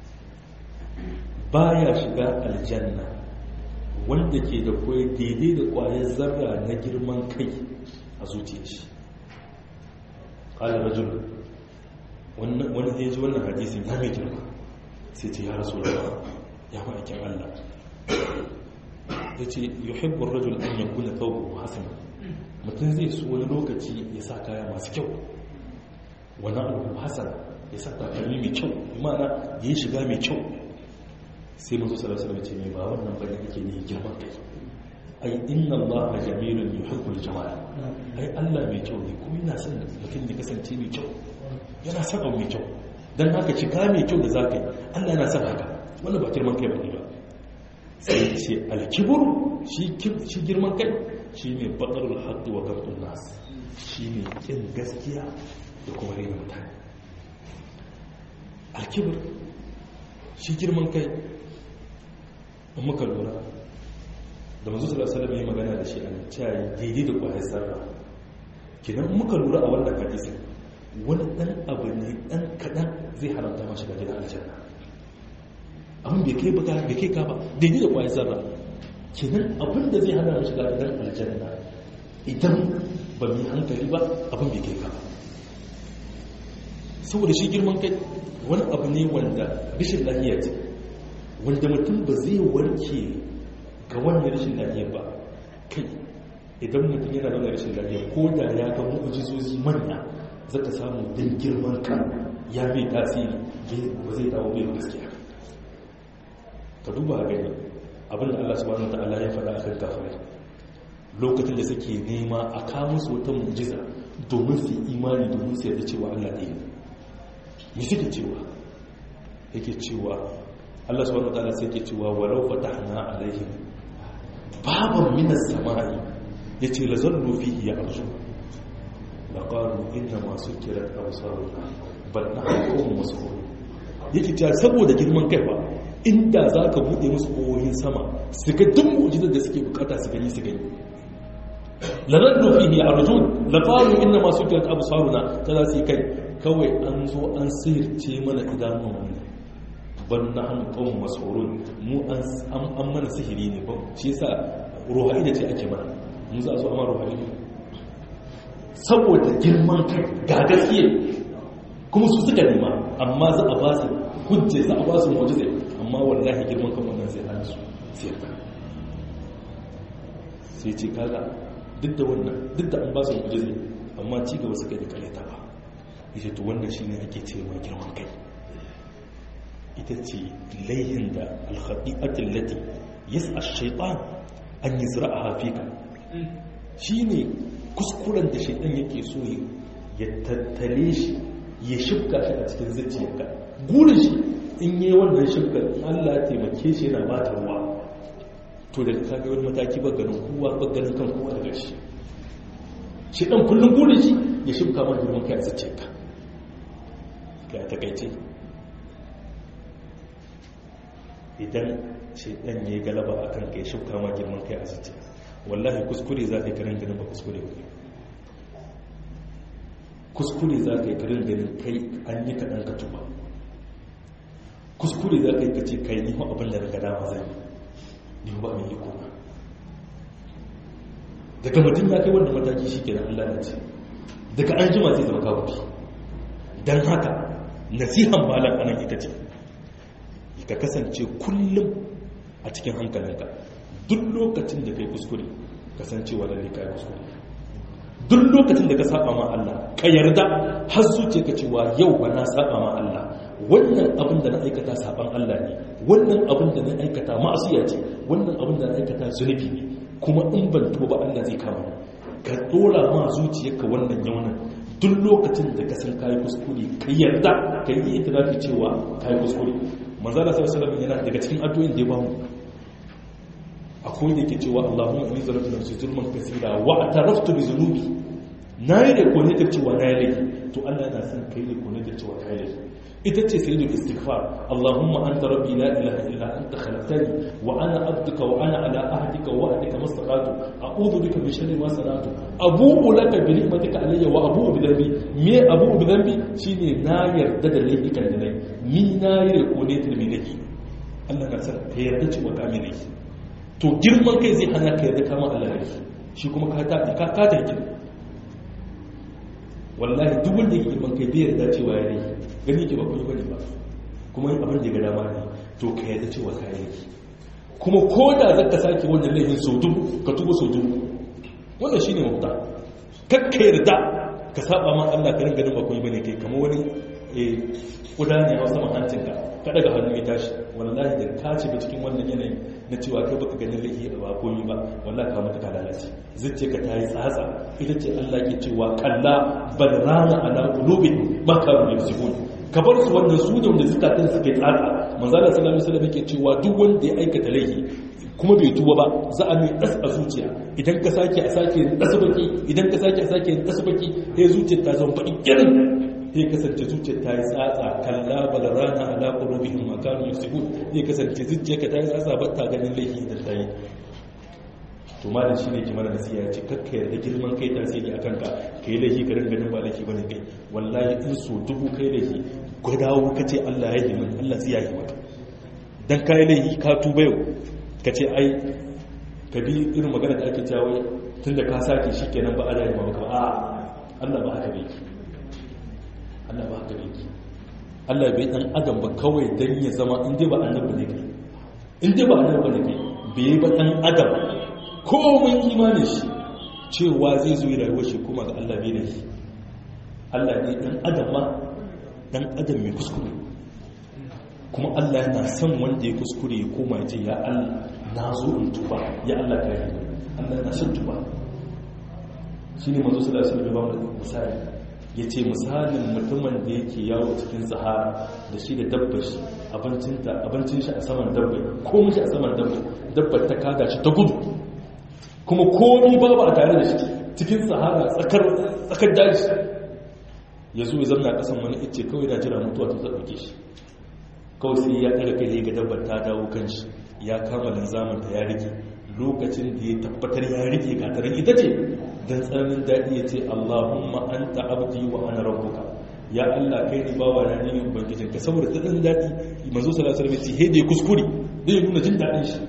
baya shiga aljanna wanda ke da kwai daidai da kwayar zarra na girman kai a zuciyar shi ƙala rajul wani zai ji wannan hadisin ya mai girma sai ce ya rasu da ya ma'aikin allah ya ce yuhibbun rajul an yankuna tsawo hasana mutum zai so wani lokaci ya sa kaya masu kyau wani abu hasana ya sa takalmi mai kyau imana ya yi shiga mai kyau sai mazu salasalam ce mai ba wannan bane ake ne girman kai ai inna Allah jamilun yuhibbul jamal ai Allah mai kyau ne kuma yana son mutum ya kasance mai kyau yana son abu mai kyau dan haka cika mai kyau da zaka yi Allah yana son haka wannan ba girman kai bane ba sai ce alkibur shi shi girman kai shine batarul haqqi wa ghamtun nas shine kin gaskiya da kuma rena mutane alkibir shi girman kai in muka lura da mazu salasalam ya magana da shi a cayi daidai da kwayar sarra kinan muka lura a wannan hadisi wani dan abu ne dan kadan zai haramta ma shiga gidan aljanna abin bai kai baka bai kai ka ba daidai da kwayar sarra kinan abin da zai hana mu shiga gidan aljanna idan ba mu hankali ba abin bai kai ka ba saboda shi girman kai wani abu ne wanda rashin lafiya ce wanda mutum ba zai warke ga wannan rashin lafiya ba kai idan mutum yana da rashin lafiya ko da ya ga mu'ujizozi manya zaka samu dan girman kan ya bai tasiri ba zai dawo bai gaskiya ka duba gani abin da Allah subhanahu wataala ya faɗa akan kafirai lokacin da suke nema a kawo musu wata mu'jiza domin su yi imani domin su yarda cewa Allah ɗaya ne me suke cewa yake cewa Allah subhanahu wataala sai yake cewa walau fatahna alaihim baban minas samai yace la zallu fihi ya'rju la qalu inna ma sukirat absaruna bal nahnu qawmun mas'ulun yake cewa saboda girman kai ba inda zaka bude musu koyoyin sama su ga duk mu'jizar da suke bukata su gani su gani la zallu fihi ya'rju la qalu inna ma sukirat absaruna kaza su kai kawai an zo an sirce mana idanun wani ban na hannu kawon masaurun mu an mana sihiri ne ba shi yasa ruhari da ce ake mana mu za a zo amma ruhari ne saboda girman kai ga gaskiya kuma su suka nema amma za a ba su hujje za a ba su mu'jiza amma wallahi girman kan wannan zai hana su siyarta sai ce kaga duk da wannan duk da an ba su mu'jiza amma ci gaba suka yi karyata ba ita to wannan shi ne ake ce mai girman kai ita ce laihin da alhaɗi'atin lati yas a shaiɗan an yi zira a hafika shi ne kuskuren da shaiɗan yake so ya tattale shi ya shifka shi a cikin zuciyarka gurin shi in yi wannan shifka allah taimake shi yana ba ta ruwa to da ka ga wani mataki ba ganin kowa ba ganin kan kowa daga shi shaiɗan kullum gurin shi ya shifka ma girman kai a zuciyarka ga takaice idan shaidan ya yi galaba a kan kai shuka ma girman kai a zuciya wallahi kuskure za ka yi karin ganin ba kuskure ba kuskure za ka yi karin ganin kai an yi kaɗan ka tuba kuskure za ka yi kace kai ni abin da daga dama zai ni ba mai yi kuma daga mutum ya kai wanda mataki shi ke da allah na ce daga an jima zai zama kawo don haka nasihan malam anan ita ce ka kasance kullum a cikin hankalinka duk lokacin da kai kuskure kasancewa lalle kai kuskure duk lokacin da ka saba ma Allah ka yarda har zuciya ka cewa yau ba na saba ma Allah wannan abin da na aikata saban Allah ne wannan abin da na aikata ma'asiya ce wannan abin da na aikata zunubi ne kuma in ban tuba ba Allah zai kama ka dora ma zuciyarka wannan yaunin duk lokacin da ka san kayi kuskure ka yarda ka yi itirafi cewa kayi kuskure manzala sallallahu alaihi yana daga cikin addu'o'in da ya bamu akwai da yake cewa Allahumma inni zalamtu nafsi zulman kaseera wa ataraftu bi dhunubi nayi da ko ne da cewa nayi laifi to Allah yana son kai da ko ne da cewa kai laifi ita ce sayyidul istighfar Allahumma anta rabbi la ilaha illa anta khalaqtani wa ana abduka wa ana ala ahdika wa wa'dika mastaqatu a'udhu bika min sharri ma sana'tu abu'u laka bi ni'matika alayya wa abu'u bi dhanbi me abu'u bi dhanbi shine na yarda da laifukan da nayi ni na yi rekone ta me nake Allah ka san ka yarda cewa ka me nake to girman kai zai hana ka yarda kama Allah ne shi kuma ka ta ka ka ta wallahi duk wanda yake girman kai bai yarda cewa ya ne gani ke ba kuma bane ba kuma yin abin da ga dama ne to ka yarda cewa ka yi kuma ko da zaka sake wannan laifin sau dubu ka tuba sau dubu wannan shine mafita kakka yarda ka saba ma Allah ka ringa ba kuma bane kai kamar wani eh kuda ne a saman hancin ka ka daga hannu ya tashi wallahi da ka ci cikin wannan yanayi na cewa kai baka ganin laifi da ba koyi ba wallahi ka mutu ka lalace zuciya ka tayi tsatsa ita ce Allah ke cewa kalla bal rana ala qulubi ma kanu yaksubun ka bar su wannan su ne wanda zukatan suke tsatsa manzo Allah sallallahu alaihi wasallam yake cewa duk wanda ya aikata laifi kuma bai tuba ba za a mai ɗas a zuciya idan ka sake a sake ɗasa baki idan ka sake a sake ɗasa baki sai zuciyar ta zama baƙi irin sai kasance zuciyar ta yi tsatsa kalla balarana ala qulubihim ma kanu yasibun sai kasance zuciyar ka ta yi tsatsa ba ta ganin laifi idan ta yi to malam shine ke mana nasiha ya ce kakka yarda girman kai tasiri a kanka ka yi laifi ka ringa ganin ba laifi bane kai wallahi in so dubu kai laifi gwadawo ka ce Allah ya yi min Allah zai yi maka dan kai laifi ka tuba yau ka ce ai ka bi irin magana da ake cewa tun da ka sake shi kenan ba a da yamma maka a Allah ba haka bai Allah ba haka bai Allah bai dan adam ba kawai dan ya zama in dai ba annabi ne kai in dai ba annabi ne kai bai ba dan adam komai imanin shi cewa zai zo rayuwar shi kuma ga Allah bai da shi Allah ne dan adam ma dan adam mai kuskure kuma Allah yana son wanda ya kuskure ya koma ya ce ya Allah na zo in tuba ya Allah ka yi Allah yana son tuba shi ne mazu sula sun ba mu misali ya ce misalin mutumin da yake yawo cikin sahara da shi da dabbar shi abincin shi a saman dabbar komi shi a saman dabbar dabbar ta kada shi ta gudu kuma komi babu a tare da shi cikin sahara tsakar daji ya zo ya zamna kasan wani ice kawai da jira mutuwa ta zaɓuke shi kawai sai ya ɗaga kai ga dabbar ta dawo kan shi ya kama linzamin ta ya rike lokacin da ya tabbatar ya rike gatarin ita ce don tsananin daɗi ya ce allahumma an ta'abdi wa ana rabbuka ya allah kai ne bawa na ne ubangijin ka saboda tsananin daɗi manzo sallallahu alaihi wasallam ce da ya kuskure da ya nuna jin daɗin shi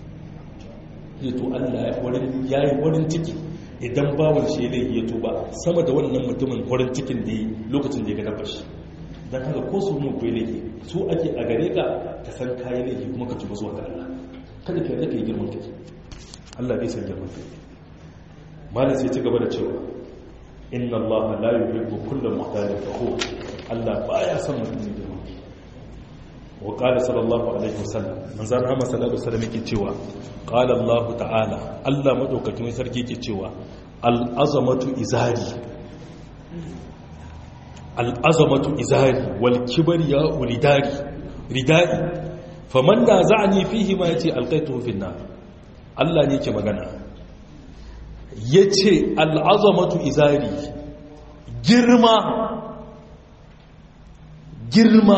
ya to allah ya yi warin ciki idan bawan shi ya tuba sama da wannan mutumin warin cikin da ya lokacin da ya ga dabbar shi don haka ko su mu kai laifi su ake a gare ka ka san kayan laifi kuma ka tuba zuwa ga Allah kada ka yarda ka yi girman kai Allah bai san girman kai malam sai ci gaba da cewa inna Allah la yuhibbu kulla muhtalin fakhur Allah baya son mutum ne girman kai wa qala sallallahu alaihi wasallam manzon Muhammad sallallahu alaihi wasallam yake cewa qala Allah ta'ala Allah madaukakin sarki yake cewa al azamatu izari al'azamatu izari wal kibariya ulidari ridari faman da za a nifi hima ya ce alkaitu finna Allah ne ke magana ya ce al'azamatu izari girma girma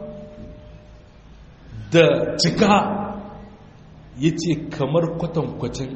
da cika ya ce kamar kwatankwacin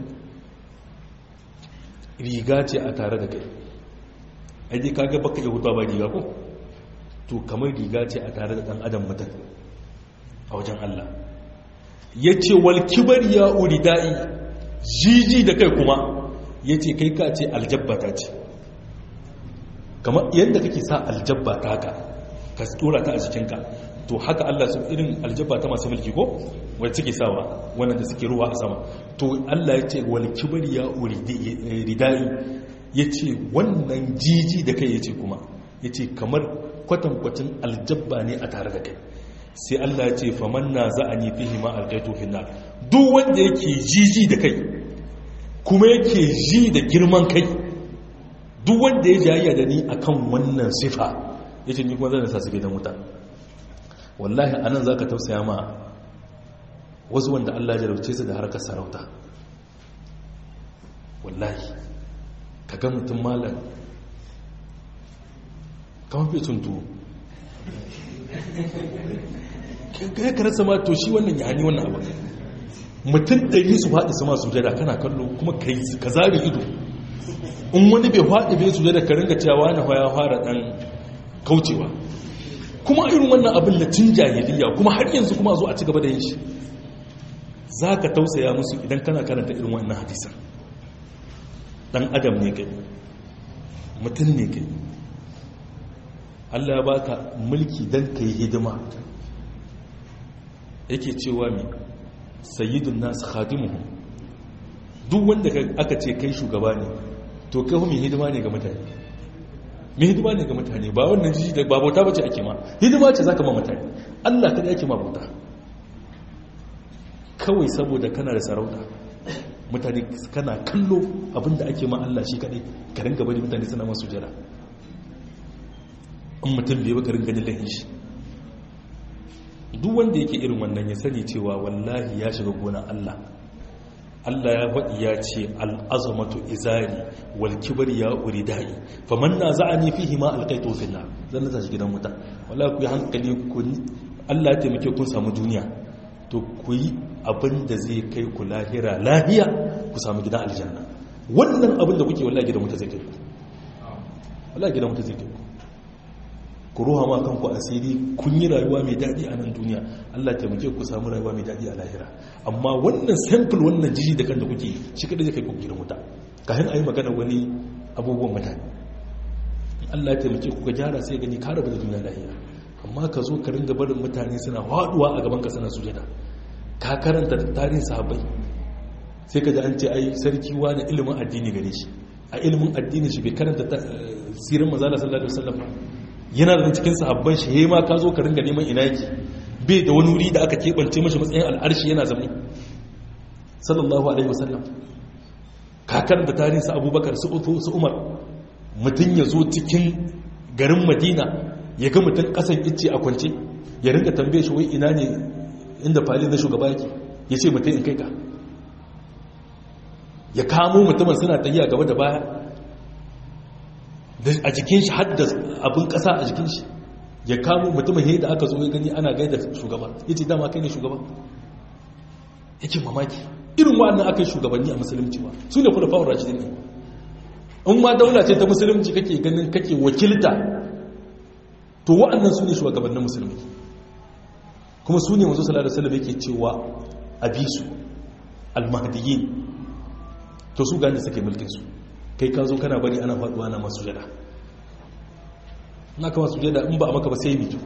riga ce a tare da kai aje kaga baka iya hutuwa ba riga ko to kamar riga ce a tare da dan adam mutum a wajen Allah yace wal kibar ya uridai jiji da kai kuma yace kai ka ce aljabbata ce kamar yadda kake sa aljabba ta haka ka tura ta a jikinka to haka Allah su irin aljabba ta masu mulki ko wanda suke sawa wannan da suke ruwa a sama to Allah ya ce wal kibar ya uridai yace wannan jiji da kai yace kuma yace kamar kwatankwacin aljabba ne a tare da kai sai Allah ya ce faman na za'ani fihi ma alqaitu fi nar duk wanda yake jiji da kai kuma yake ji da girman kai duk wanda ya jayya da ni akan wannan sifa yace ni kuma zan sa su gidan wuta wallahi anan zaka tausaya ma wasu wanda Allah ya jarauce su da harkar sarauta wallahi kaga mutum malam kamar fi tuntu kai ka rasa ma to shi wannan ya hani wannan abu mutum ɗari su faɗi su masu jada kana kallo kuma ka zaɓi ido in wani bai faɗi bai su jada ka ringa cewa na ya fara ɗan kaucewa kuma irin wannan abin na cin jahiliya kuma har yanzu kuma zo a ci gaba da yin shi za ka tausaya musu idan kana karanta irin wannan hadisan ɗan adam ne kai mutum ne kai Allah ya baka mulki don ka yi hidima yake cewa mai sayyidun nasu khadimuhu duk wanda aka ce kai shugaba ne to kai mai hidima ne ga mutane mai hidima ne ga mutane ba wannan jiji da ba bauta bace ake ma hidima ce zaka ma mutane Allah kada yake ma bauta kawai saboda kana da sarauta mutane kana kallo abinda ake ma Allah shi kadai ka ringa bari mutane suna masu jira in mutum bai baka ringa jin lahin shi duk wanda yake irin wannan ya sani cewa wallahi ya shiga gona Allah Allah ya faɗi ya ce al'azamatu izari wal kibar ya uri da'i faman na za'ani fihi ma alqaitu fil nar zan nasa shi gidan wuta wallahi ku yi hankali ku Allah ya taimake kun samu duniya to ku yi abin da zai kai ku lahira lahiya ku samu gidan aljanna wannan abin da kuke wallahi gidan wuta zai kai ku wallahi gidan wuta zai kai ku ku ruha ma kanku asiri kun yi rayuwa mai daɗi a nan duniya Allah taimake ku samu rayuwa mai daɗi a lahira amma wannan sample wannan jiji da kan da kuke shi kadai zai kai ku gidan wuta kafin a yi magana wani abubuwan mutane Allah taimake ku ka gyara sai gani ka rabu da duniya lahira amma ka zo ka ringa barin mutane suna haɗuwa a gaban ka sana sujada ka karanta tarihin sahabbai sai ka ji an ce ai sarki wani ilimin addini gare shi a ilimin addini shi bai karanta sirin mazala sallallahu alaihi wasallam yana da cikin sahabban shi ma ka zo ka ringa neman ina yake bai da wani wuri da aka keɓance mashi matsayin al'arshi yana zama sallallahu alaihi wasallam kakar da tarihinsa abubakar su su umar mutum ya zo cikin garin madina ya ga mutum ƙasan icce a kwance ya ringa tambaye shi wai ina ne inda fali na shugaba yake ya ce mutum in kai ka ya kamo mutumin suna tafiya gaba da baya a jikin shi hadda abin kasa a jikin shi ya kamo mutumin da aka zo ya gani ana gaida shugaba ya ce dama kai ne shugaba yake mamaki irin wa'annan aka yi shugabanni a musulunci ba su ne kula fawon rashidin ne in ma daula ce ta musulunci kake ganin kake wakilta to wa'annan su ne shugabannin musulmi kuma su ne masu salada salama yake cewa abisu almahdiyin to su gani suke mulkinsu kai ka zo kana bari ana faduwa na masu jada na kama su jada in ba a maka ba sai mito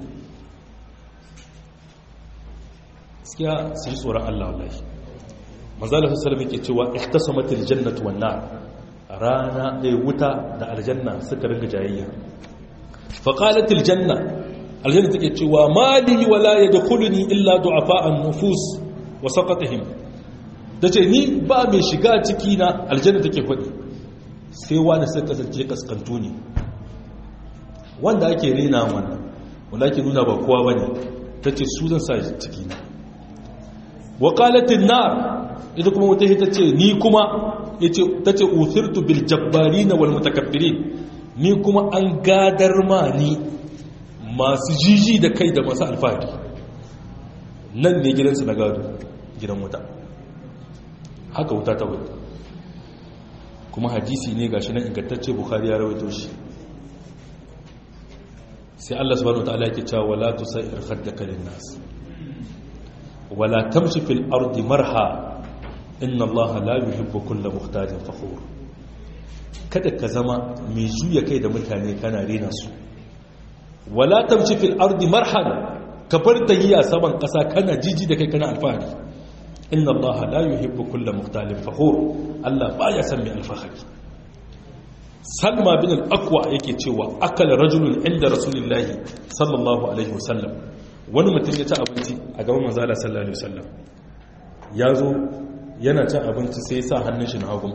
gaskiya su ji tsoron Allah wallahi manzala sallallahu alaihi cewa ihtasamatil jannatu wan nar rana da wuta da aljanna suka ringa jayayya fa qalatil janna aljanna take cewa mali wala yadkhuluni illa du'afa'an nufus wa saqatihim tace ni ba mai shiga ciki na aljanna take faɗi sai wani sai kasance kaskantu ne wanda ake rena wannan wanda ake nuna ba kowa bane tace su zan sa ciki na wa qalatin nar ita kuma wata ita ce ni kuma yace tace uthirtu bil jabbarin wal mutakabbirin ni kuma an gadar ma ni masu jiji da kai da masu alfahari nan ne gidansu na gado gidan wuta haka wuta ta wuta kuma hadisi ne gashi nan ingantacce bukhari ya rawaito shi sai Allah subhanahu wataala yake cewa wala tusair khaddaka lin nas wala tamshi fil ardi marha inna Allah la yuhibbu kulla muhtajin fakhur kada ka zama mai juya kai da mutane kana rena su wala tamshi fil ardi marhan ka bar tahiya saman kasa kana jiji da kai kana alfahari inna allaha la yuhibbu kulla muhtalin fakhur Allah baya san mai alfahari salma bin al-aqwa yake cewa akala rajulun inda rasulullahi sallallahu alaihi wasallam wani mutum ya ci abinci a gaban manzo Allah sallallahu alaihi wasallam ya zo yana cin abinci sai ya sa hannun shi na hagu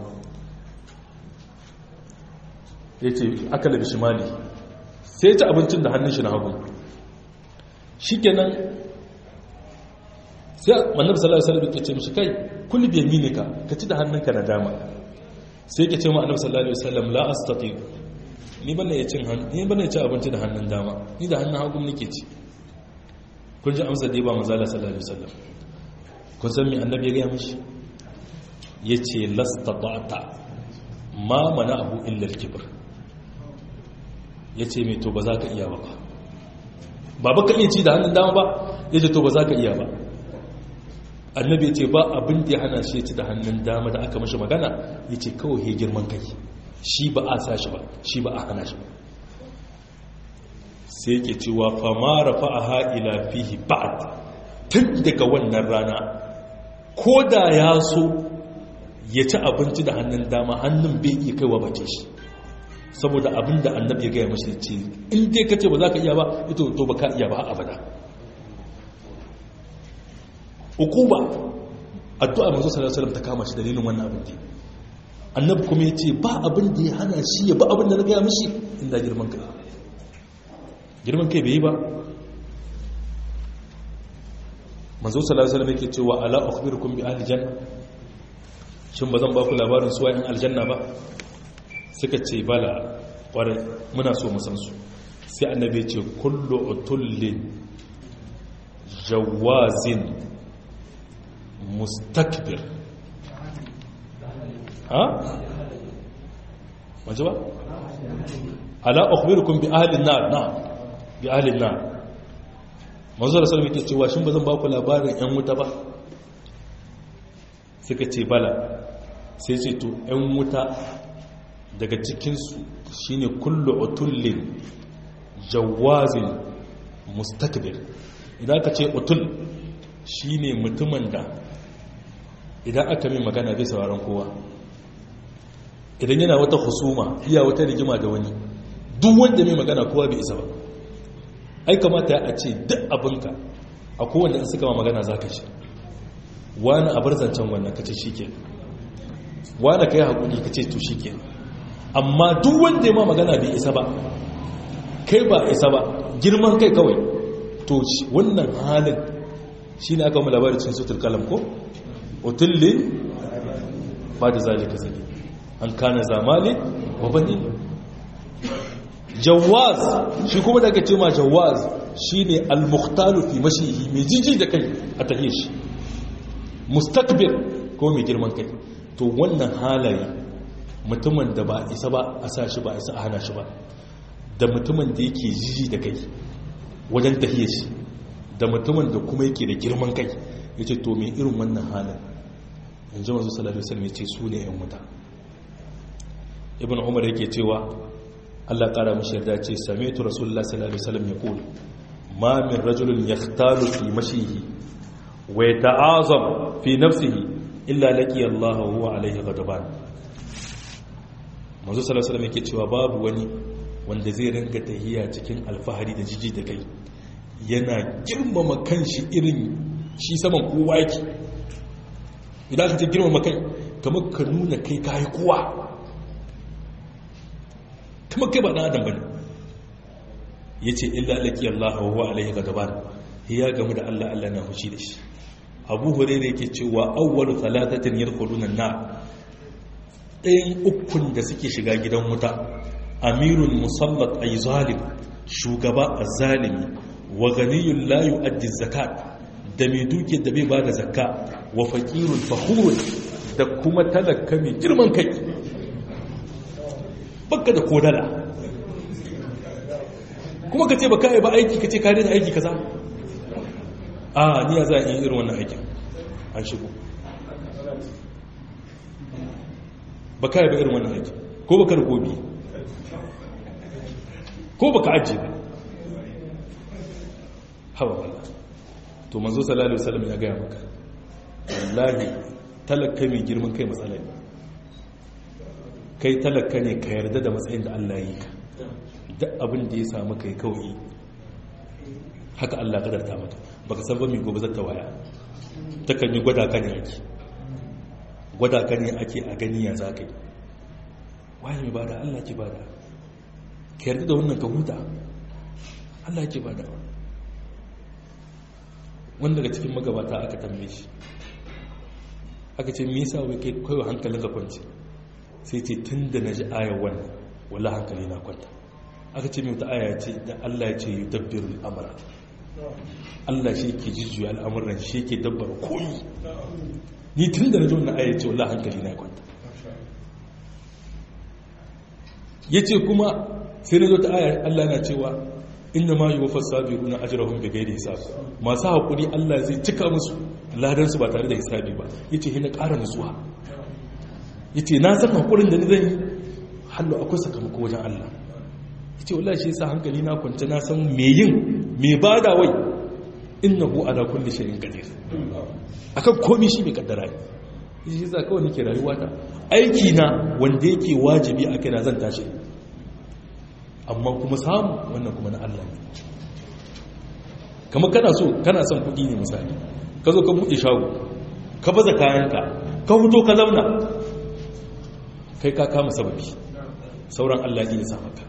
ya ce akala da shimali sai ya ci abincin da hannun shi na hagu shi kenan sai mannabi sallallahu alaihi wasallam ya ce mishi kai kulli bi yaminika ka ci da hannunka na dama sai ke ce ma annabi sallallahu alaihi wasallam la astati ni bane ya cin hannu ni bane ya ci abinci da hannun dama ni da hannun hagu nake ci kun ji amsa da ba manzo sallallahu alaihi wasallam kun san me annabi ya ga mishi yace lastata'ta ma mana'ahu illa al-kibr yace me to ba za ka iya ba ba ba ka iya ci da hannun dama ba yace to ba za ka iya ba annabi ce ba abin da ya hana shi ya ci da hannun dama da aka mashi magana ya ce kawai ya girman kai shi ba a sa shi ba shi ba a hana shi ba sai ke cewa famara fa'aha ila fihi ba'ad tun daga wannan rana ko da ya so ya ci abinci da hannun dama hannun bai iya kaiwa bace shi saboda abin da annabi ya gaya mashi ce in dai ka ce ba za ka iya ba ito to ba ka iya ba abada ukuba addu'a manzo sallallahu alaihi wasallam ta kama shi dalilin wannan abin da annabi kuma yace ba abin da ya hana shi ya ba abin da na gaya mishi inda girman kai girman kai bai yi ba manzo sallallahu alaihi wasallam yake cewa ala ukhbirukum bi ahli janna shin bazan ba ku labarin su wayan aljanna ba suka ce bala kwarai muna so mu san su sai annabi ya ce kullu utullin jawazin mustakbir ha waje ba ala ukhbirukum bi ahli an-nar na bi ahli an-nar manzo da sallama yake cewa shin bazan ba ku labarin yan wuta ba suka ce bala sai ce to yan wuta daga cikin su shine kullu utullin jawazin mustakbir idan ka ce utul shine mutumin da idan aka mai magana bai sauraron kowa idan yana wata husuma iya wata rigima da wani duk wanda mai magana kowa bai isa ba ai kamata a ce duk abinka a kowanne in suka ma magana za ka shi wani a bar zancen wannan ka ce shi ke wani ka yi haƙuri ka ce to shi ke amma duk wanda ya ma magana bai isa ba kai ba isa ba girman kai kawai to wannan halin shi ne aka mu labarin cikin sutur kalam ko otulle ba da zalika zane an kana zamali wa bane jawaz shi kuma da aka ce ma jawaz shi ne al-mukhtalu fi mashihi mai jiji da kai a tahiyar shi mustakbir ko mai girman kai to wannan halaye mutumin da ba isa ba a sa shi ba isa a hana shi ba da mutumin da yake jiji da kai wajen tahiyar shi da mutumin da kuma yake da girman kai ya ce to mai irin wannan halin in ji masu salatu wasallam ya ce su ne yan wuta ibn umar yake cewa allah kara mashi yarda ce same tu rasulullah sallallahu alaihi wasallam ya kula ma min rajulun yahtalu fi mashihi wa yata'azam fi nafsihi illa laqi allah wa huwa alaihi ghadaban manzo sallallahu alaihi wasallam yake cewa babu wani wanda zai ringa tahiya cikin alfahari da jiji da kai yana girmama kanshi irin shi saman kowa yake idan ka ce girmama kai kamar ka nuna kai kayi kowa kamar kai ba ɗan adam bane ya ce illa alaƙi Allah wa huwa alaihi gadaban ya gamu da Allah Allah na hushi da shi abu hurairu yake cewa awwalu talatatin yadkhuluna na ɗayan ukun da suke shiga gidan wuta amirun musallat ay zalim shugaba azzalimi wa ganiyun la yu'addi zakat da mai duke da bai bada zakka wa faqirun fakhurun da kuma talaka mai girman kai baka da kodala kuma kace baka yi ba aiki kace ka daina aiki kaza a ni ya za a yi irin wannan aikin an shigo baka yi ba irin wannan aikin ko baka da gobi ko baka ajiye ba hawa wala to manzo sallallahu alaihi wasallam ya gaya maka wallahi talaka mai girman kai matsala ne kai talaka ne ka yarda da matsayin da Allah yi ka duk abin da ya samu kai kawai haka Allah kadarta maka baka san ba mai gobe zata waya takan yi gwada ka ne ake gwada ka ne ake a gani ya za ka yi waye mai bada Allah ke bada ka yarda da wannan ka huta Allah ke bada wanda daga cikin magabata aka tambaye shi aka ce me yasa wai kai kawai hankalin ka kwance sai ce tun da na ji ayar wannan wala hankali na kwanta aka ce mai ta aya ce da Allah ya ce yi dabbirul amara Allah shi ke jijjuya al'amuran shi ke dabbar koyi ni tun da na ji wannan aya ce wala hankali na kwanta ya ce kuma sai na zo ta aya Allah na cewa inda ma yi wa fasabi runa ajirahun da gaida hisab masu haƙuri Allah zai cika musu ladansu ba tare da hisabi ba ya ce hina ƙara nutsuwa ya ce na san haƙurin da ni zan yi hallo akwai sakamako wajen Allah ya ce wallah shi yasa hankali na kwance na san me yin me ba da wai innahu ala kulli shay'in qadir akan komai shi mai kaddara ne shi yasa kawai nake rayuwa ta aiki na wanda yake wajibi a kaina zan tashi amma kuma samu wannan kuma na Allah ne kamar kana so kana son kuɗi ne misali ka zo ka buɗe shago ka baza kayanka ka fito ka zauna kai ka kama sababi sauran Allah ne ya sa maka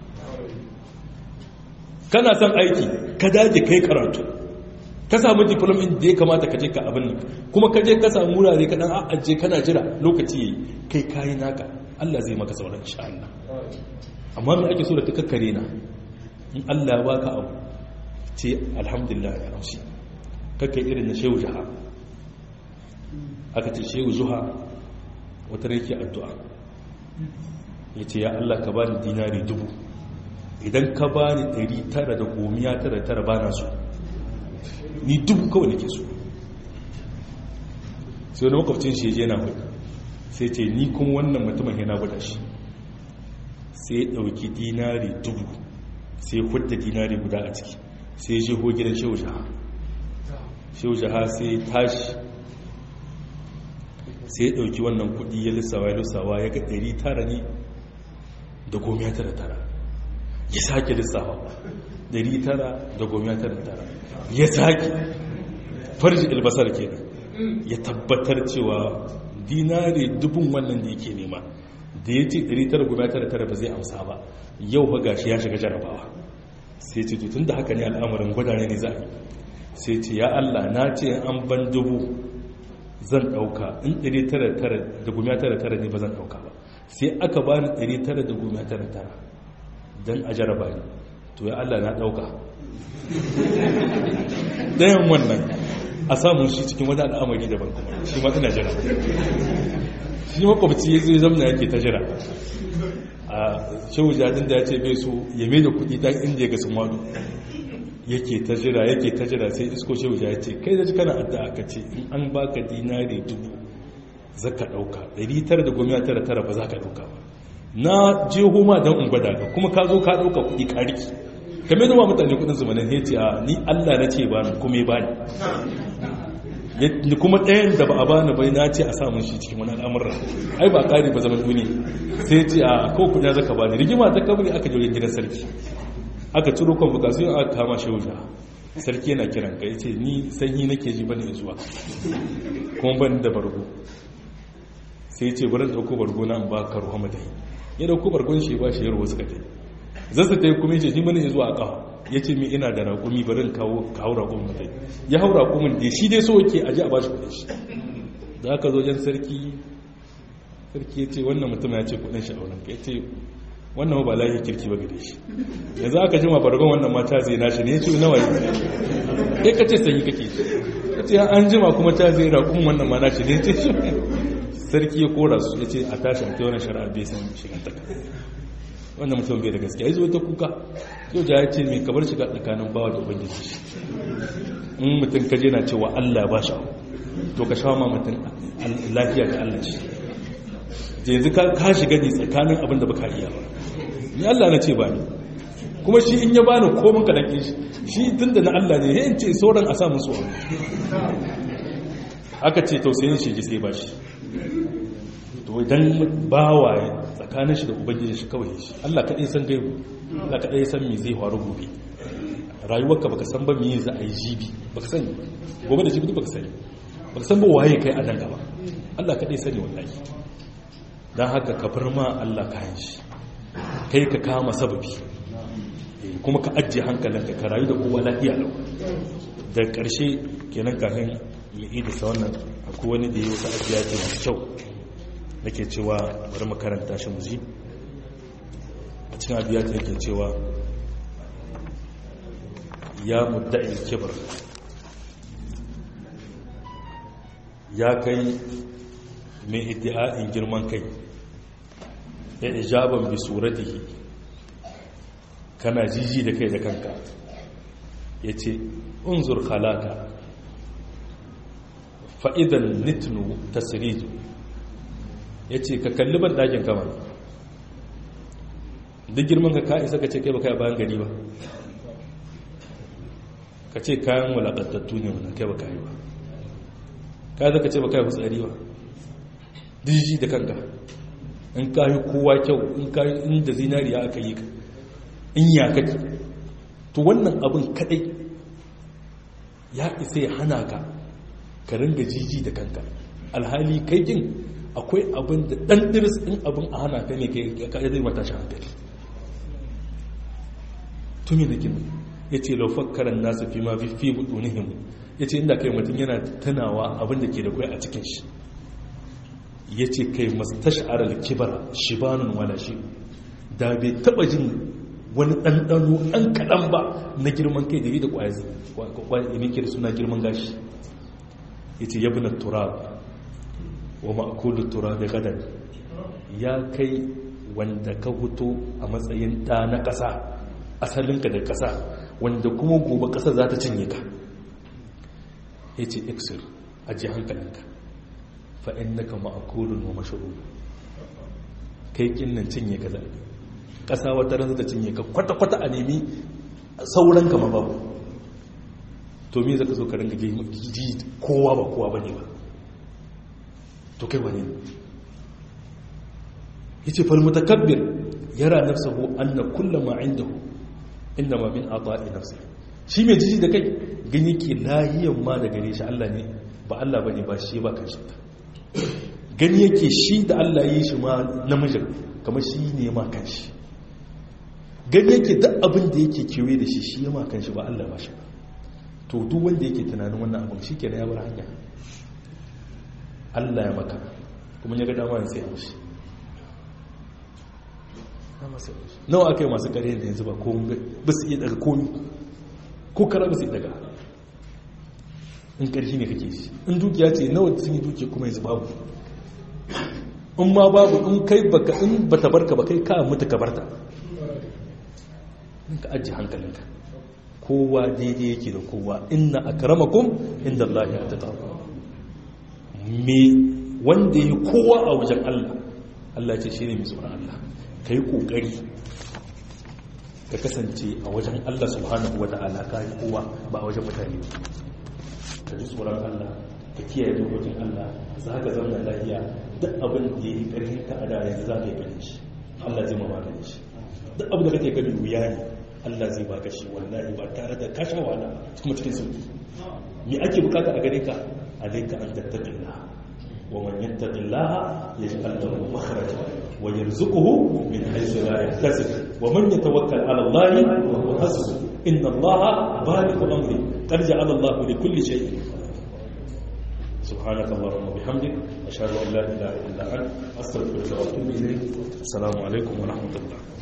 kana son aiki ka dage kai karatu ka samu diplomin da ya kamata ka je ka abin nan kuma ka je ka samu wurare ka dan a'aje kana jira lokaci yayi kai kayi naka Allah zai maka sauran insha Allah amma me ake so da kakkare na in Allah ya baka abu ce alhamdulillah ya amshi kakka irin na shehu jaha aka ce shehu zuha wata rake addu'a ya ce ya Allah ka bani dinari dubu idan ka bani ɗari tara da gomiya tara tara ba na so ni dubu kawai nake so sai wani makwabcin shi je na hudu sai ce ni kuma wannan mutumin yana guda shi sai ya ɗauki dinari dubu sai ya hudda dinari guda a ciki sai ya jeho gidan shehu jaha shehu jaha sai ya tashi sai ya ɗauki wannan kudi ya lissawa ya lissawa ya ga ɗari tara ne da gomiya tara tara ya sake lissawa ɗari tara da gomiya tara tara ya sake farji albasar kenan ya tabbatar cewa dinari dubun wannan da yake nema da ya ce 999 ba zai amsa ba yau ba gashi ya shiga jarabawa sai ce tun da haka ne al'amarin gwadane ne za a yi sai ce ya Allah na ce an ban dubu zan ɗauka in 999 ne ba zan ɗauka ba sai aka ba ni 999 don a jaraba ne to ya Allah na ɗauka ɗayan wannan a samun shi cikin wani al'amari daban kuma shi ma ina jira shi makwabci ya zai zamna yake ta jira a shehu jadin da ya ce bai so ya mai da kudi dan inda ya ga sun wadu yake ta jira yake ta jira sai isko shehu ya ce kai da kana adda aka ce in an baka dinari dubu za ka ɗauka 999 ba za ka ɗauka ba na je homa don in gwada ka kuma ka zo ka ɗauka kuɗi ka riki kame da ma mutane kudin zumanin heci a ni allah na ce ba ni kuma ya bani kuma ɗayan da ba a bani bai na ce a samun shi cikin wani al'amuran ai ba ƙari ba zaman duniya sai ce a kawo kuɗi zaka bani rigima ta kamar aka jirgin gidan sarki aka ciro convocation aka kama shi wuta sarki yana kiran ka yace ni sanyi nake ji bane zuwa kuma ban da bargo sai ce bari dauko bargo na in ba ka ruwa madai ya dauko bargon shi ba shi yarwa suka tai zasa tai kuma yace ni bane zuwa a kawo yace mi ina da raƙumi bari kawo kawo raƙumin madai ya hau raƙumin da shi dai so yake aje a bashi kuɗin shi da aka zo jan sarki sarki ya ce wannan mutum ya ce kuɗin shi a wurin ya ce wannan ba lahi kirki ba gare shi yanzu aka jima farkon wannan mata zai nashi ne ya ce nawa ne ya ka ce sanyi kake ya ce an jima kuma ta zai raƙun wannan ma nashi ne ya ce sarki ya kora su ya ce a tashi a kai wani shari'a bai san shigantaka wannan mutum bai da gaskiya ya zo ta kuka yau ja ya ce mai kabar shiga tsakanin bawa da ubangiji shi in mutum kaje na cewa allah ba shi to ka sha ma mutum lafiya da allah shi yanzu ka shiga ne tsakanin abin da baka iya ba ni Allah na ce ba ni kuma shi in ya bani komin ka dake shi shi tunda na Allah ne yayin ce sauran a samu su aka ce tausayin shi ji sai ba shi to idan bawa tsakanin shi da ubangiji shi kawai shi Allah kaɗai san gaibu Allah kaɗai san me zai faru gobe rayuwarka baka san ba me za a yi jibi baka sani gobe da jibi baka sani baka san ba waye kai a nan gaba Allah kaɗai sani wallahi dan haka ka bar ma Allah kayan shi kai ka kama sababi kuma ka ajiye hankalinka ka rayu da kowa lafiya lau da ƙarshe kenan kafin ya yi da wannan akwai wani da ya wata ajiya ce masu kyau da ke cewa bari makaranta shi muji a cikin abiya ta yake cewa ya mudda'il kibar ya kai mai iddia'in girman kai ya ijaban bi suratihi kana jiji da kai da kanka ya ce unzur halaka fa'idan nitnu tasirizu ya ce ka kalli ban ɗakin kama duk girman ka ka isa ka ce kai ba kai bayan gari ba ka ce kayan wulaƙantattu ne wanda kai ba kai ba ka zaka ce ba kai fitsari ba jiji da kanka in ka yi kowa kyau in ka yi inda zinariya aka yi ka in ya kake to wannan abin kadai ya isa ya hana ka ka ringa jiji da kanka alhali kai jin akwai abin da dan diris din abin a hana ka ne ka zai mata shi hankali tumi da gini ya ce laufakkaran nasu fi ma fi budunihim ya ce inda kai mutum yana tunawa abin da ke da kwai a cikin shi ya ce kai mastash'arar kibara shibanun wala shi da bai taba jin wani ɗanɗano ɗan kaɗan ba na girman kai da yi da ƙwayazi ke da suna girman gashi ya ce yabi na turab wa ma'akulu turab da gadar ya kai wanda ka huto a matsayin ɗa na ƙasa asalinka da ƙasa wanda kuma gobe ƙasa za ta cinye ka ya ce iksir aji hankalinka fa'in na ka ma'akulun wa mashuru kai kinnan cinye ka zaɓi ƙasa wata ran da cinye ka kwata-kwata a nemi sauran kama babu to me zaka zo ka ringa ji kowa ba kowa bane ba to kai wani ne yace fal mutakabbir yara nafsuhu anna kullu ma indahu inma min ata'i nafsi shi mai jiji da kai gani ke lahiyan ma da gare shi Allah ne ba Allah bane ba shi ba kan shi gani yake shi da Allah yi shi ma namijin kamar shi ne ma kan shi gani yake duk abin da yake kewaye da shi shi ya makan shi ba Allah ba shi ba to duk wanda yake tunanin wannan abin shi ke ya bar hanya Allah ya maka kuma ya ga dama ya tsaye mashi nawa aka yi masu ƙarya da yanzu ba ko ba su iya daga komi ko kara ba su iya daga in ƙarfi ne kake shi in dukiya ce nawa sun yi dukiya kuma yanzu babu in ma babu in kai baka in bata barka ba kai ka mutu ka barta ka ajiye hankalinka kowa daidai yake da kowa inna akramakum inda Allah ya ta me wanda yi kowa a wajen Allah Allah ce shi ne mai tsoron Allah ka yi ƙoƙari ka kasance a wajen Allah subhanahu wa ta'ala ka yi kowa ba a wajen mutane ka ji tsoron Allah ka kiyaye dokokin Allah za ka zama lafiya duk abin da ya yi ƙarfin ka a da yanzu za ka yi ganin shi Allah zai mamaka da shi duk abin da kake gani wuya ne Allah zai baka shi wallahi ba tare da kasha wala kuma cikin sauki me ake bukata a gare ka alayka an tattaqilla wa man yattaqillaha yaj'al lahu makhraja wa yarzuquhu min haythu la yahtasib wa man yatawakkal 'ala Allah wa huwa hasbuh inna Allah balighu amri qad ja'ala Allah li kulli shay'in سبحانك اللهم وبحمدك أشهد أن لا إله إلا أنت أستغفرك وأتوب إليك السلام عليكم ورحمة الله